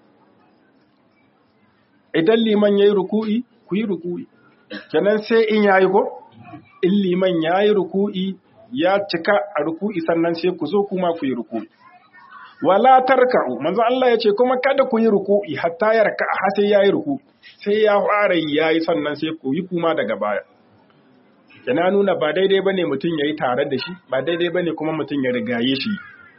idan liman yayi ruku'i ku yi ruku'i kenan sai in yayi ko in liman yayi ruku'i ya cika a ruku'i sannan sai ku zo kuma ku yi ruku'i wala tarka'u manzo Allah ya ce kuma kada ku yi ruku'i hatta ya raka'a har sai yayi ruku'i sai ya fara yayi sannan sai ku yi kuma daga baya yana nuna ba daidai bane mutum yayi tare da shi ba daidai bane kuma mutum ya rigaye shi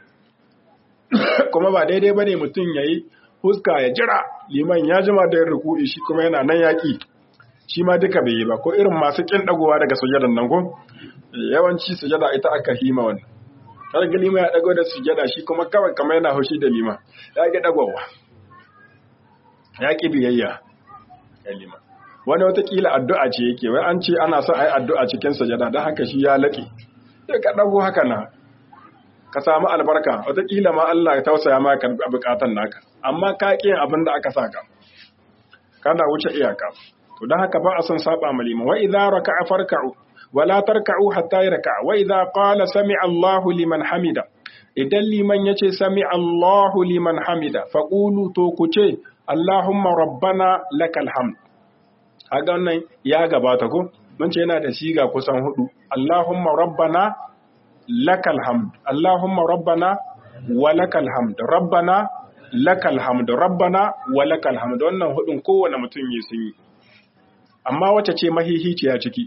kuma ba daidai bane mutum yayi huska ya jira liman ya jima da yin ruku'i shi kuma yana nan yaki shi ma duka bai yi ba ko irin masu kin dagowa daga sujadan nan ko yawanci sujada ita aka hima wannan har ga lima ya dago da sujada shi kuma kawai kamar yana haushi da lima ya ga dagowa ya ki biyayya ya lima wani watakila addu'a ce yake wai an ce ana son a yi addu'a cikin sajada don haka shi ya laƙe sai ka ɗago haka na ka samu albarka watakila ma Allah ya tausaya ma ka buƙatan naka amma ka ƙi abin da aka saka kana wuce iyaka to don haka ba a son saba ma liman wa idza raka'a farka'u wa la tarka'u hatta yarka'a wa idza qala sami'a Allahu liman hamida idan liman yace sami'a Allahu liman hamida faqulu to ku ce Allahumma rabbana lakal hamd kaga wannan ya gabata ko mun ce yana da siga kusan hudu Allahumma rabbana lakal hamd Allahumma rabbana wa lakal hamd rabbana lakal hamd rabbana wa lakal hamd wannan hudun kowane mutum ya sun yi amma wace ce mahihiciya ciki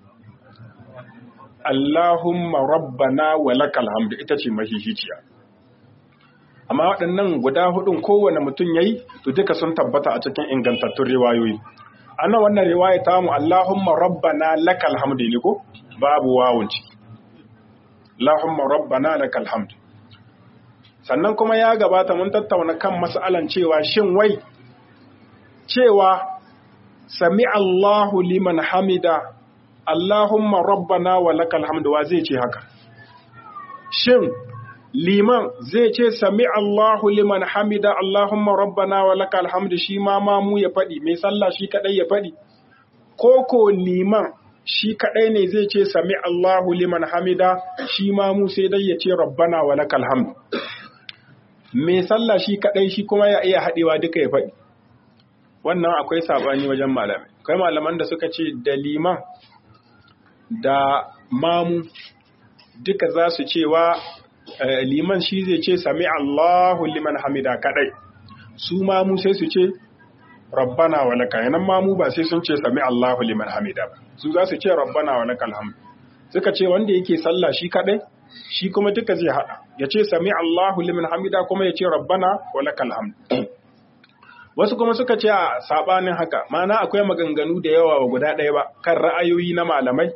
Allahumma rabbana wa lakal hamd ita ce mahihiciya amma waɗannan guda hudun kowane mutum yayi to duka sun tabbata a cikin ingantattun riwayoyi ana wannan riwaya ta mu Allahumma rabbana lakal hamdu ne ko babu wawun ciki Allahumma rabbana lakal hamdu sannan kuma ya gabata mun tattauna kan mas'alan cewa shin wai cewa sami Allahu liman hamida Allahumma rabbana wa lakal hamdu wa zai ce haka shin liman zai ce sami Allahu liman hamida Allahumma rabbana wa lakal hamdu shi ma mamu ya faɗi mai sallah shi kadai ya faɗi koko liman shi kadai ne zai ce sami Allahu liman hamida shi mamu sai dai ya ce rabbana wa lakal hamdu mai sallah shi kadai shi kuma ya iya haɗewa duka ya faɗi wannan akwai sabani wajen malamai akwai malaman da suka ce da liman da mamu duka za su cewa liman shi zai ce sami Allahu liman hamida kadai su mamu sai su ce rabbana wa laka yanan mamu ba sai sun ce sami Allahu liman hamida ba su za su ce rabbana wa lakal hamd suka ce wanda yake sallah shi kadai shi kuma duka zai hada ya ce sami Allahu liman hamida kuma ya ce rabbana wa lakal hamd wasu kuma suka ce a sabanin haka mana akwai maganganu da yawa wa guda ɗaya ba kan ra'ayoyi na malamai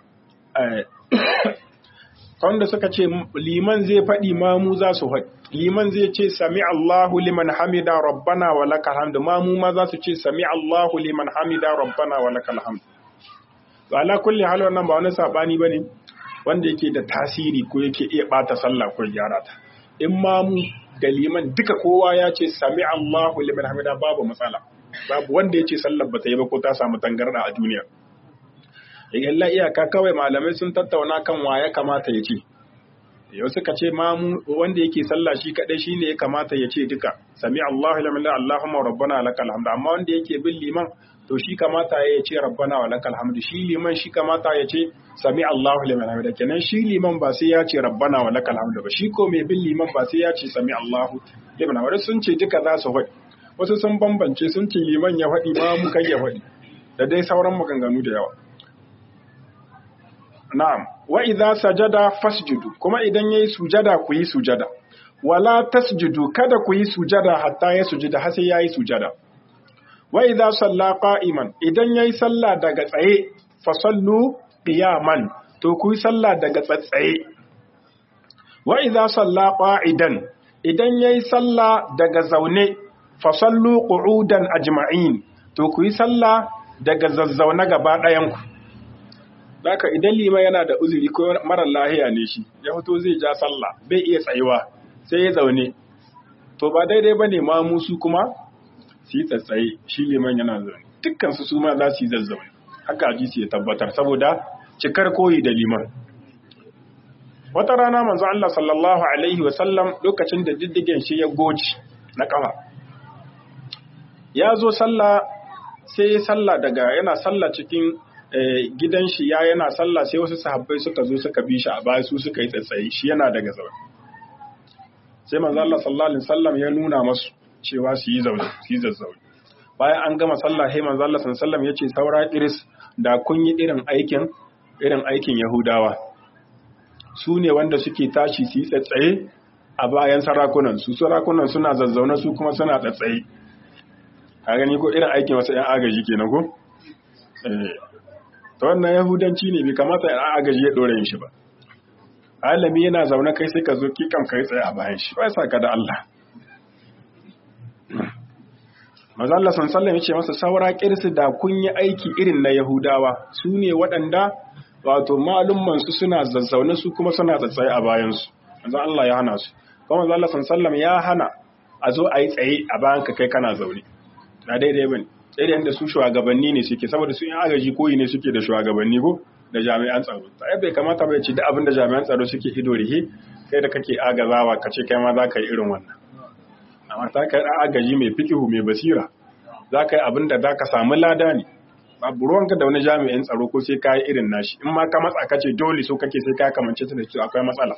wanda suka ce liman zai faɗi mamu za su faɗi liman zai ce sami Allahu liman hamida rabbana wa lakal hamd mamu ma za su ce sami Allahu liman hamida rabbana wa lakal hamd to ala kulli hal wannan ba wani sabani bane wanda yake da tasiri ko yake iya bata sallah ko gyara ta in mamu da liman duka kowa ya ce sami Allahu liman hamida babu matsala babu wanda ya ce sallar ba ta yi ba ko ta samu tangarda a duniya yalla iyaka kawai malamai sun tattauna kan wa ya kamata ya ce yau suka ce mamu wanda yake sallah shi kadai shine ya kamata ya ce duka sami Allahu liman Allahumma rabbana lakal hamd amma wanda yake bin liman to shi kamata ya ce rabbana wa lakal hamd shi liman shi kamata ya ce sami Allahu liman hamd kenan shi liman ba sai ya ce rabbana wa lakal hamd ba shi ko mai bin liman ba sai ya ce sami Allahu liman hamd sun ce duka za su faɗi wasu sun bambance sun ce liman ya faɗi ma mu kai ya faɗi da dai sauran maganganu da yawa na'am wa idza sajada fasjudu kuma idan yayi sujada ku yi sujada wala tasjudu kada ku yi sujada hatta ya sujuda har sai yayi sujada wa idza salla qa'iman idan yayi sallah daga tsaye fa sallu qiyaman to ku yi sallah daga tsaye wa idza salla qa'idan idan yayi sallah daga zaune fa sallu qu'udan ajma'in to ku yi sallah daga zazzauna gaba ɗayan ku Daka idan lima yana da uzuri ko marar lahiya ne shi, ya fito zai ja sallah, bai iya tsayuwa, sai ya zaune. To ba daidai ba ne ma musu kuma su yi tsatsaye, shi liman yana zaune. Dukkan su ma za su yi zazzaune. Haka hadisi ya tabbatar saboda cikar koyi da liman. Wata rana manzo Allah sallallahu alaihi wa sallam lokacin da diddigen shi ya goci na kafa. Ya zo sallah sai ya sallah daga yana sallah cikin gidan shi ya yana sallah sai wasu sahabbai suka zo suka bi shi a baya su suka yi tsatsaye shi yana daga zaune sai manzo Allah sallallahu alaihi wasallam ya nuna masu cewa su yi zaune su yi zazzaune bayan an gama sallah sai manzo Allah sallallahu alaihi wasallam ya ce saura iris da kun yi irin aikin irin aikin Yahudawa su ne wanda suke tashi su yi tsatsaye a bayan sarakunan su sarakunan suna zazzaune su kuma suna tsatsaye ka gani ko irin aikin wasu 'yan agaji kenan ko eh ta wannan yahudanci ne bai kamata ya agaji ya ɗore shi ba alami yana zaune kai sai ka zo kikan kai tsaye a bayan shi ba sa ka da Allah maza Allah sallallahu ya ce masa saura kirsi da kun yi aiki irin na yahudawa su ne waɗanda wato malumman su suna zazzaune su kuma suna tsatsaye a bayan su maza Allah ya hana su kuma maza Allah sallallahu ya hana a zo a yi tsaye a bayan ka kai kana zaune na daidai bane irin da su shugabanni ne suke saboda su yin agaji koyi ne suke da shugabanni ko da jami'an tsaro sai bai kamata bai ci da abin da jami'an tsaro suke ido rihe kai da kake agazawa ka ce kai ma za ka yi irin wannan amma ta kai da agaji mai fikihu mai basira za ka yi abin da za ka samu lada ne babu ruwanka da wani jami'in tsaro ko sai ka yi irin nashi in ma ka matsa ka ce dole so kake sai ka kamance ta da cewa akwai matsala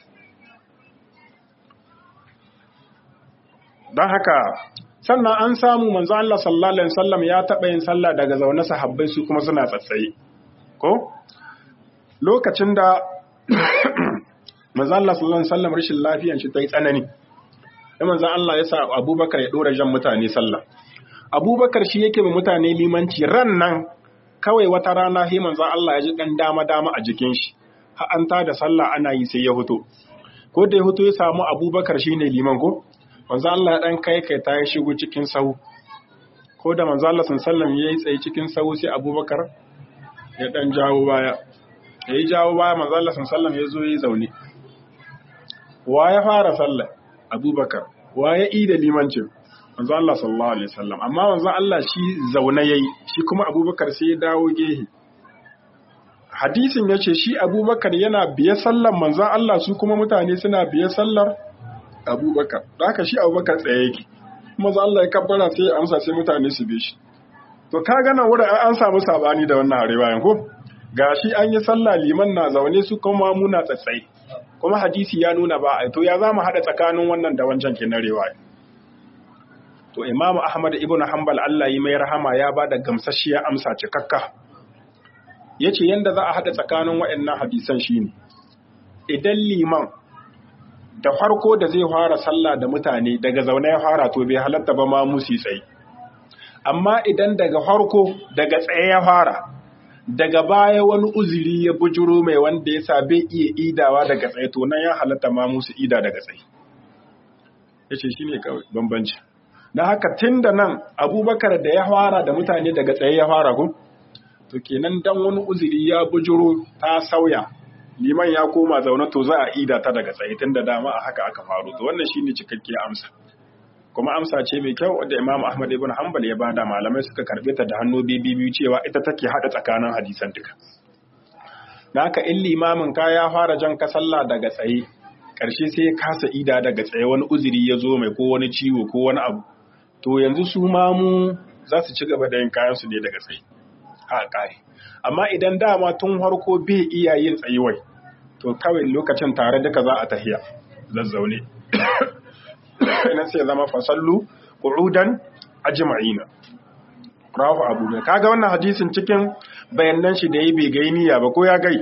don haka sannan an samu manzo Allah sallallahu alaihi wasallam ya taɓa yin sallah daga zaune sahabbai su kuma suna tsatsaye ko lokacin da manzo Allah sallallahu alaihi wasallam rashin lafiyan shi ta yi tsanani sai manzo Allah ya sa Abubakar ya dora jan mutane sallah Abubakar shi yake ma mutane limanci ran nan kawai wata rana sai manzo Allah ya ji dan dama dama a jikin shi har an ta da sallah ana yi sai ya fito ko da ya hutu ya samu abubakar shine liman ko manzo Allah dan kai kai ta ya shigo cikin sahu ko da manzo Allah sallallahu ya yi tsaye cikin sahu sai abubakar ya dan jawo baya ya yi jawo baya manzo Allah sallallahu ya zo ya zaune wa ya fara sallah abubakar wa ya yi da limancin manzo Allah sallallahu alaihi wasallam amma manzo Allah shi zaune yayi shi kuma abubakar sai ya dawo gehe hadisin ya ce shi abubakar yana biye sallar manzan Allah su kuma mutane suna biye sallar abubakar da haka shi abubakar tsaye yake manzan Allah ya kabbara sai ya amsa sai mutane su bi shi to ka gana wurin an samu sabani da wannan riwayan ko ga shi an yi sallah liman na zaune su kuma muna tsatsai kuma hadisi ya nuna ba a to ya za mu haɗa tsakanin wannan da wancan ke na riwaya to imamu ahmad ibn hanbal Allah yi mai rahama ya ba da gamsasshiya amsa cikakka ya ce yadda za a haɗa tsakanin waɗannan hadisan shi ne idan liman da farko da zai fara sallah da mutane daga zaune ya fara to bai halatta ba ma musi tsaye amma idan daga farko daga tsaye ya fara daga baya wani uzuri ya bujuro mai wanda ya sa bai iya idawa daga tsaye to nan ya halatta ma musu ida daga tsaye ya ce shi ne kawai bambanci na haka tun da nan abubakar da ya fara da mutane daga tsaye ya fara kun to kenan dan wani uzuri ya bujuro ta sauya liman ya koma zaune to za a ida ta daga tsaye tun da dama a haka aka faru to wannan shine cikakke amsa kuma amsa ce mai kyau wadda Imam Ahmad ibn Hanbal ya bada malamai suka karbe ta da hannu biyu cewa ita take hada tsakanin hadisan duka da haka in limamin ka ya fara jan ka sallah daga tsaye karshe sai ya kasa ida daga tsaye wani uzuri ya zo mai ko wani ciwo ko wani abu to yanzu su mamu za su ci gaba da yin kayan su ne daga tsaye a ƙari amma idan dama tun harko bai iya yin tsayuwai to kawai lokacin tare duka za a tahiya zazzaune ina sai zama fasallu qu'udan ajma'ina rafu abu ne kaga wannan hadisin cikin bayanan shi da yi bai gai niyya ba ko ya gai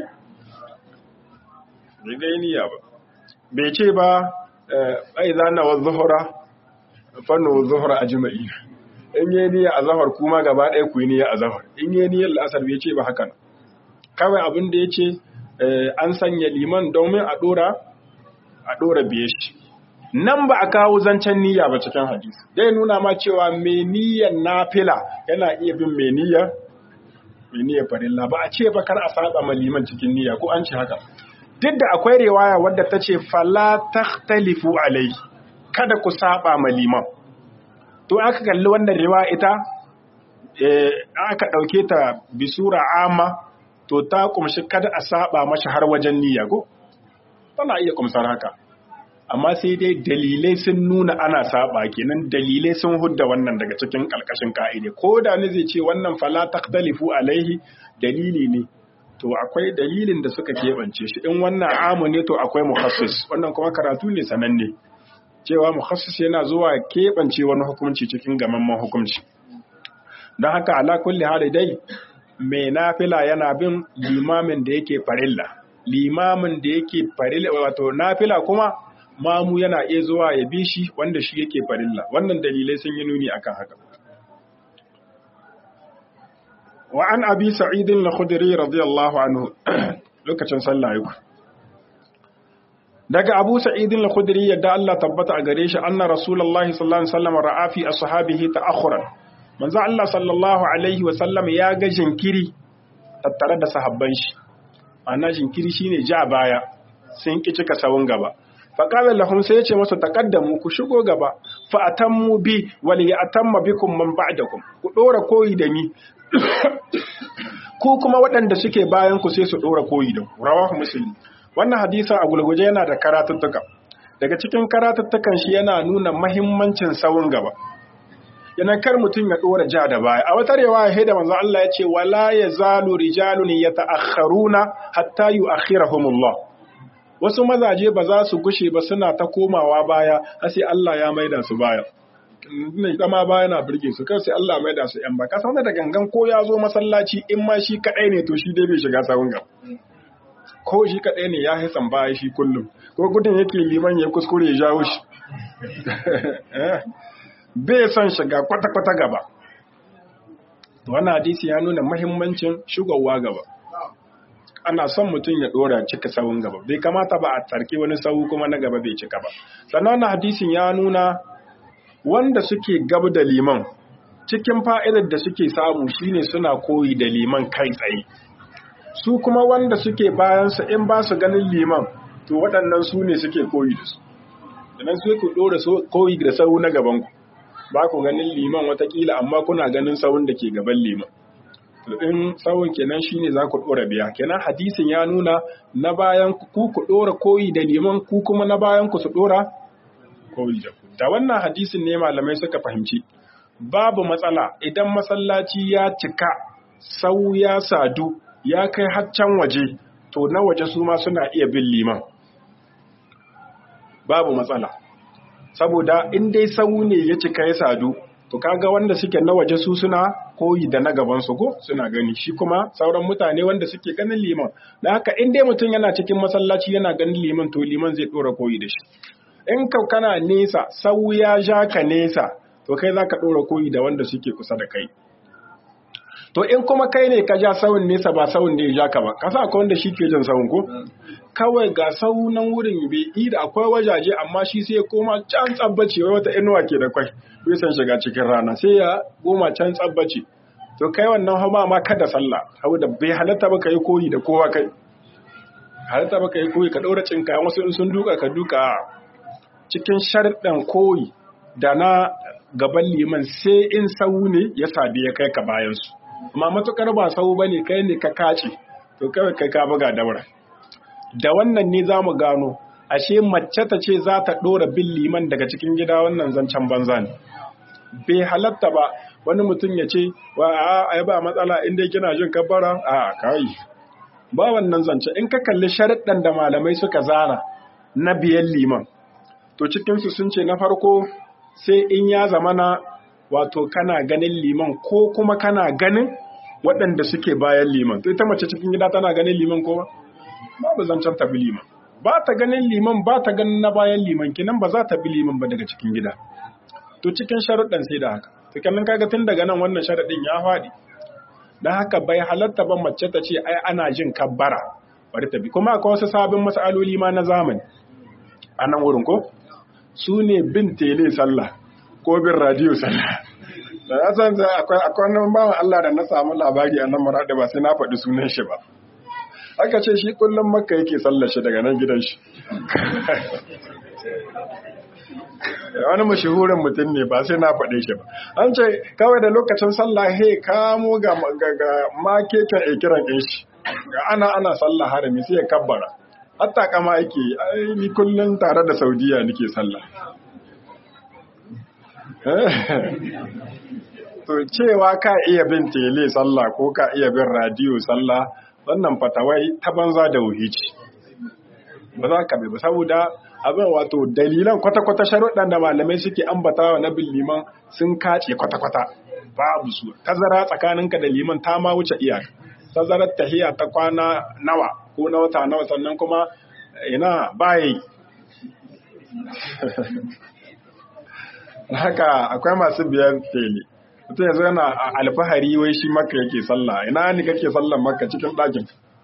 bai gai niyya ba bai ce ba ai zana wa zuhura fannu zuhura ajma'ina in yi niyyar azahar kuma gaba ɗaya ku yi niyyar azahar in yi niyyar la'asar bai ce ba hakan kawai abin da ya ce an sanya liman domin a ɗora a ɗora biye shi nan ba a kawo zancen niyya ba cikin hadisi dai nuna ma cewa mai niyyar nafila yana iya bin mai niyyar mai niyyar farilla ba a ce ba kar a saba ma liman cikin niyya ko an ce haka duk da akwai riwaya wadda ta ce fala takhtalifu alai kada ku saba ma liman to aka kalli wannan riwa ita aka ɗauke ta bisura amma to ta kumshi kada a saba mashi har wajen niyya ko tana iya kumsar haka amma sai dai dalilai sun nuna ana saba kenan dalilai sun hudda wannan daga cikin ƙarƙashin ka'ide ko da ni zai ce wannan fala taqtalifu alaihi dalili ne to akwai dalilin da suka keɓance shi in wannan amu ne to akwai mukhassis wannan kuma karatu ne sananne cewa mukhassis yana zuwa keɓance wani hukunci cikin gamamman hukunci don haka ala kulli hali dai mai nafila yana bin limamin da yake farilla limamin da yake farilla wato nafila kuma mamu yana iya zuwa ya bi shi wanda shi yake farilla wannan dalilai sun yi nuni akan haka wa an abi sa'idin al-khudri radiyallahu anhu lokacin sallah yau daga Abu Sa'id al-Khudri yadda Allah tabbata a gare shi anna Rasulullahi sallallahu alaihi wasallam ra'a fi ashabihi ta'akhuran manzo Allah sallallahu alaihi wasallam ya ga jinkiri tattare da sahabban shi ana jinkiri shine ja baya sun ki cika sawun gaba fa qala lahum sai ya ce masa taqaddamu ku shigo gaba fa atammu bi wal ya'tamma bikum man ba'dakum ku dora koyi da ni ku kuma waɗanda suke bayan ku sai su dora koyi da ku rawahu muslim wannan hadisa a gulguje yana da karatuttuka daga cikin karatuttukan shi yana nuna mahimmancin sawun gaba yana kar mutum ya dora ja da baya a wata riwaya sai da manzo Allah ya ce wala yazalu rijalun yata'akhkharuna hatta yu'akhirahumullah wasu mazaje ba za su gushe ba suna ta komawa baya har sai Allah ya maida su baya ne kama baya na burge su kar sai Allah maida su yan ba ka san da gangan ko ya zo masallaci in ma shi kadai ne to shi dai bai shiga sawun gaba ko shi kaɗai ne ya hisan baya shi kullum ko gudun yake liman ya kuskure ya jawo shi bai son shiga kwata-kwata gaba wannan hadisi ya nuna mahimmancin shigowa gaba ana son mutum ya dora cika sawun gaba bai kamata ba a tarki wani sawu kuma na gaba bai cika ba sannan wannan hadisin ya nuna wanda suke gab da liman cikin fa'idar da suke samu shine suna koyi da liman kai tsaye su kuma wanda suke bayansa in ba su ganin liman to waɗannan su ne suke koyi da su sannan sai ku ɗora koyi da sau na gabanku ba ku ganin liman watakila amma kuna ganin sauun da ke gaban liman to in sauun kenan shine za ku ɗora biya kenan hadisin ya nuna na bayan ku ku ɗora koyi da liman ku kuma na bayan ku su ɗora koyi da ku da wannan hadisin ne malamai suka fahimci babu matsala idan masallaci ya cika sau ya sadu ya kai haccan waje to na waje su ma suna iya bin liman babu matsala saboda in dai sau ne ya cika ya sadu to kaga wanda suke na waje su suna koyi da na gaban su ko suna gani shi kuma sauran mutane wanda suke ganin liman da haka in dai mutum yana cikin masallaci yana ganin liman to liman zai dora koyi da shi in ka kana nesa sau ya ja ka nesa to kai za ka ɗora koyi da wanda suke kusa da kai to in kuma kai ne ka ja sawun nesa ba sawun ne ya ja ka ba ka sa akwai wanda shi ke jin sawun ko kawai ga saunan wurin bai yi da akwai wajaje amma shi sai ya koma can tsabbace wai wata inuwa ke da kwai bai san shiga cikin rana sai ya goma can tsabbace to kai wannan hama ma kada sallah saboda bai halatta ba ka yi koyi da kowa kai halatta ba ka yi koyi ka ɗaura cinka wasu in sun duka ka duka cikin sharɗan koyi da na gaban liman sai in sau ne ya sadi ya kai ka bayansu amma matukar ba sau ba ne kai ne ka kace to kawai kai ka buga daura da wannan ne za mu gano ashe mace ta ce za ta ɗora bin liman daga cikin gida wannan zancen banza ne bai halatta ba wani mutum ya ce wa a ai ba matsala in dai kina jin kabbara a kai ba wannan zance in ka kalli sharaɗin da malamai suka zana na biyan liman to cikinsu sun ce na farko sai in ya zamana wato kana ganin liman ko kuma kana ganin waɗanda suke bayan liman to ita mace cikin gida tana ganin liman ko babu zancen ta bi liman ba ta ganin liman ba ta ganin na bayan liman kinan ba za ta bi liman ba daga cikin gida to cikin sharuɗan sai da haka to kenan kaga tun daga nan wannan sharaɗin ya faɗi dan haka bai halatta ba mace ta ce ai ana jin kabbara bari ta bi kuma akwai wasu sabon mas'aloli ma na zamani a nan wurin ko su ne bin tele sallah ko bin radiyo sallah da ya san akwai akwai wani bawan Allah da na samu labari a nan mara da ba sai na faɗi sunan shi ba aka ce shi kullum makka yake sallar shi daga nan gidan shi wani mashahurin mutum ne ba sai na faɗe shi ba an ce kawai da lokacin sallah he kamo ga makekin ikiran ɗin shi ga ana ana sallah harami sai ya kabbara hatta kama yake ni kullum tare da saudiya nake sallah to cewa ka iya bin tele sallah ko ka iya bin radiyo sallah wannan fatawai ta banza da wuhici ba za ka ba saboda abin wato dalilan kwata-kwata sharuɗan da malamai suke ambatawa na bin liman sun kace kwata-kwata babu su tazara tsakaninka da liman ta ma wuce iyaka tazarar tahiya ta kwana nawa ko na wata nawa sannan kuma ina bayi haka akwai masu biyan tele mutum yanzu yana alfahari wai shi maka yake sallah ina ni kake sallan maka cikin ɗakin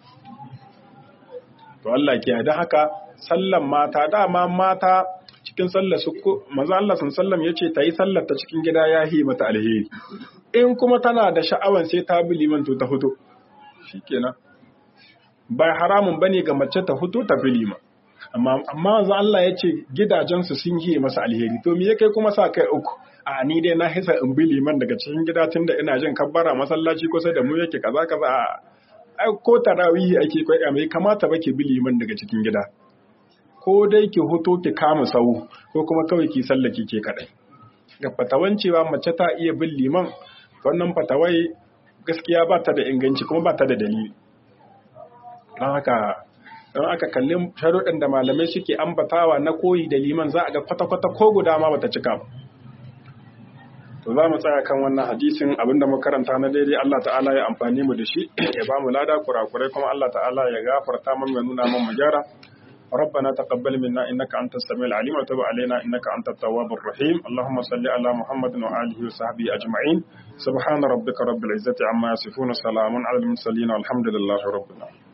to Allah ke da haka sallan mata dama mata cikin sallar su manzo Allah sun sallam yace ta yi sallar ta cikin gida ya hi mata alheri in kuma tana da sha'awan sai ta bi liman to ta fito shikenan ba haramun bane ga mace ta fito ta bi liman amma amma manzo Allah yace gidajen su sun yi masa alheri to me yake kuma sa kai uku a ni dai na hisa in bi liman daga cikin gida tunda ina jin kabbara masallaci kusa da mu yake kaza kaza ai ko tarawihi ake kwai mai kamata ba ke bi liman daga cikin gida ko dai ki hoto ki kama sau ko kuma kawai ki sallaki ke kadai ga fatawan cewa mace ta iya bin liman wannan fatawai gaskiya ba ta da inganci kuma ba ta da dalili don haka don aka kalli sharuɗin da malamai suke ambatawa na koyi da liman za a ga kwata-kwata ko guda ma bata cika ba to za mu tsaya kan wannan hadisin abinda muka karanta na daidai Allah ta'ala ya amfani mu da shi ya ba mu lada kurakurai kuma Allah ta'ala ya gafarta mu ya nuna mu gyara ربنا تقبل منا إنك أنت السميع العليم وتب علينا إنك أنت التواب الرحيم اللهم صل على محمد وآله وصحبه أجمعين سبحان ربك رب العزة عما يصفون سلام على المرسلين والحمد لله رب العالمين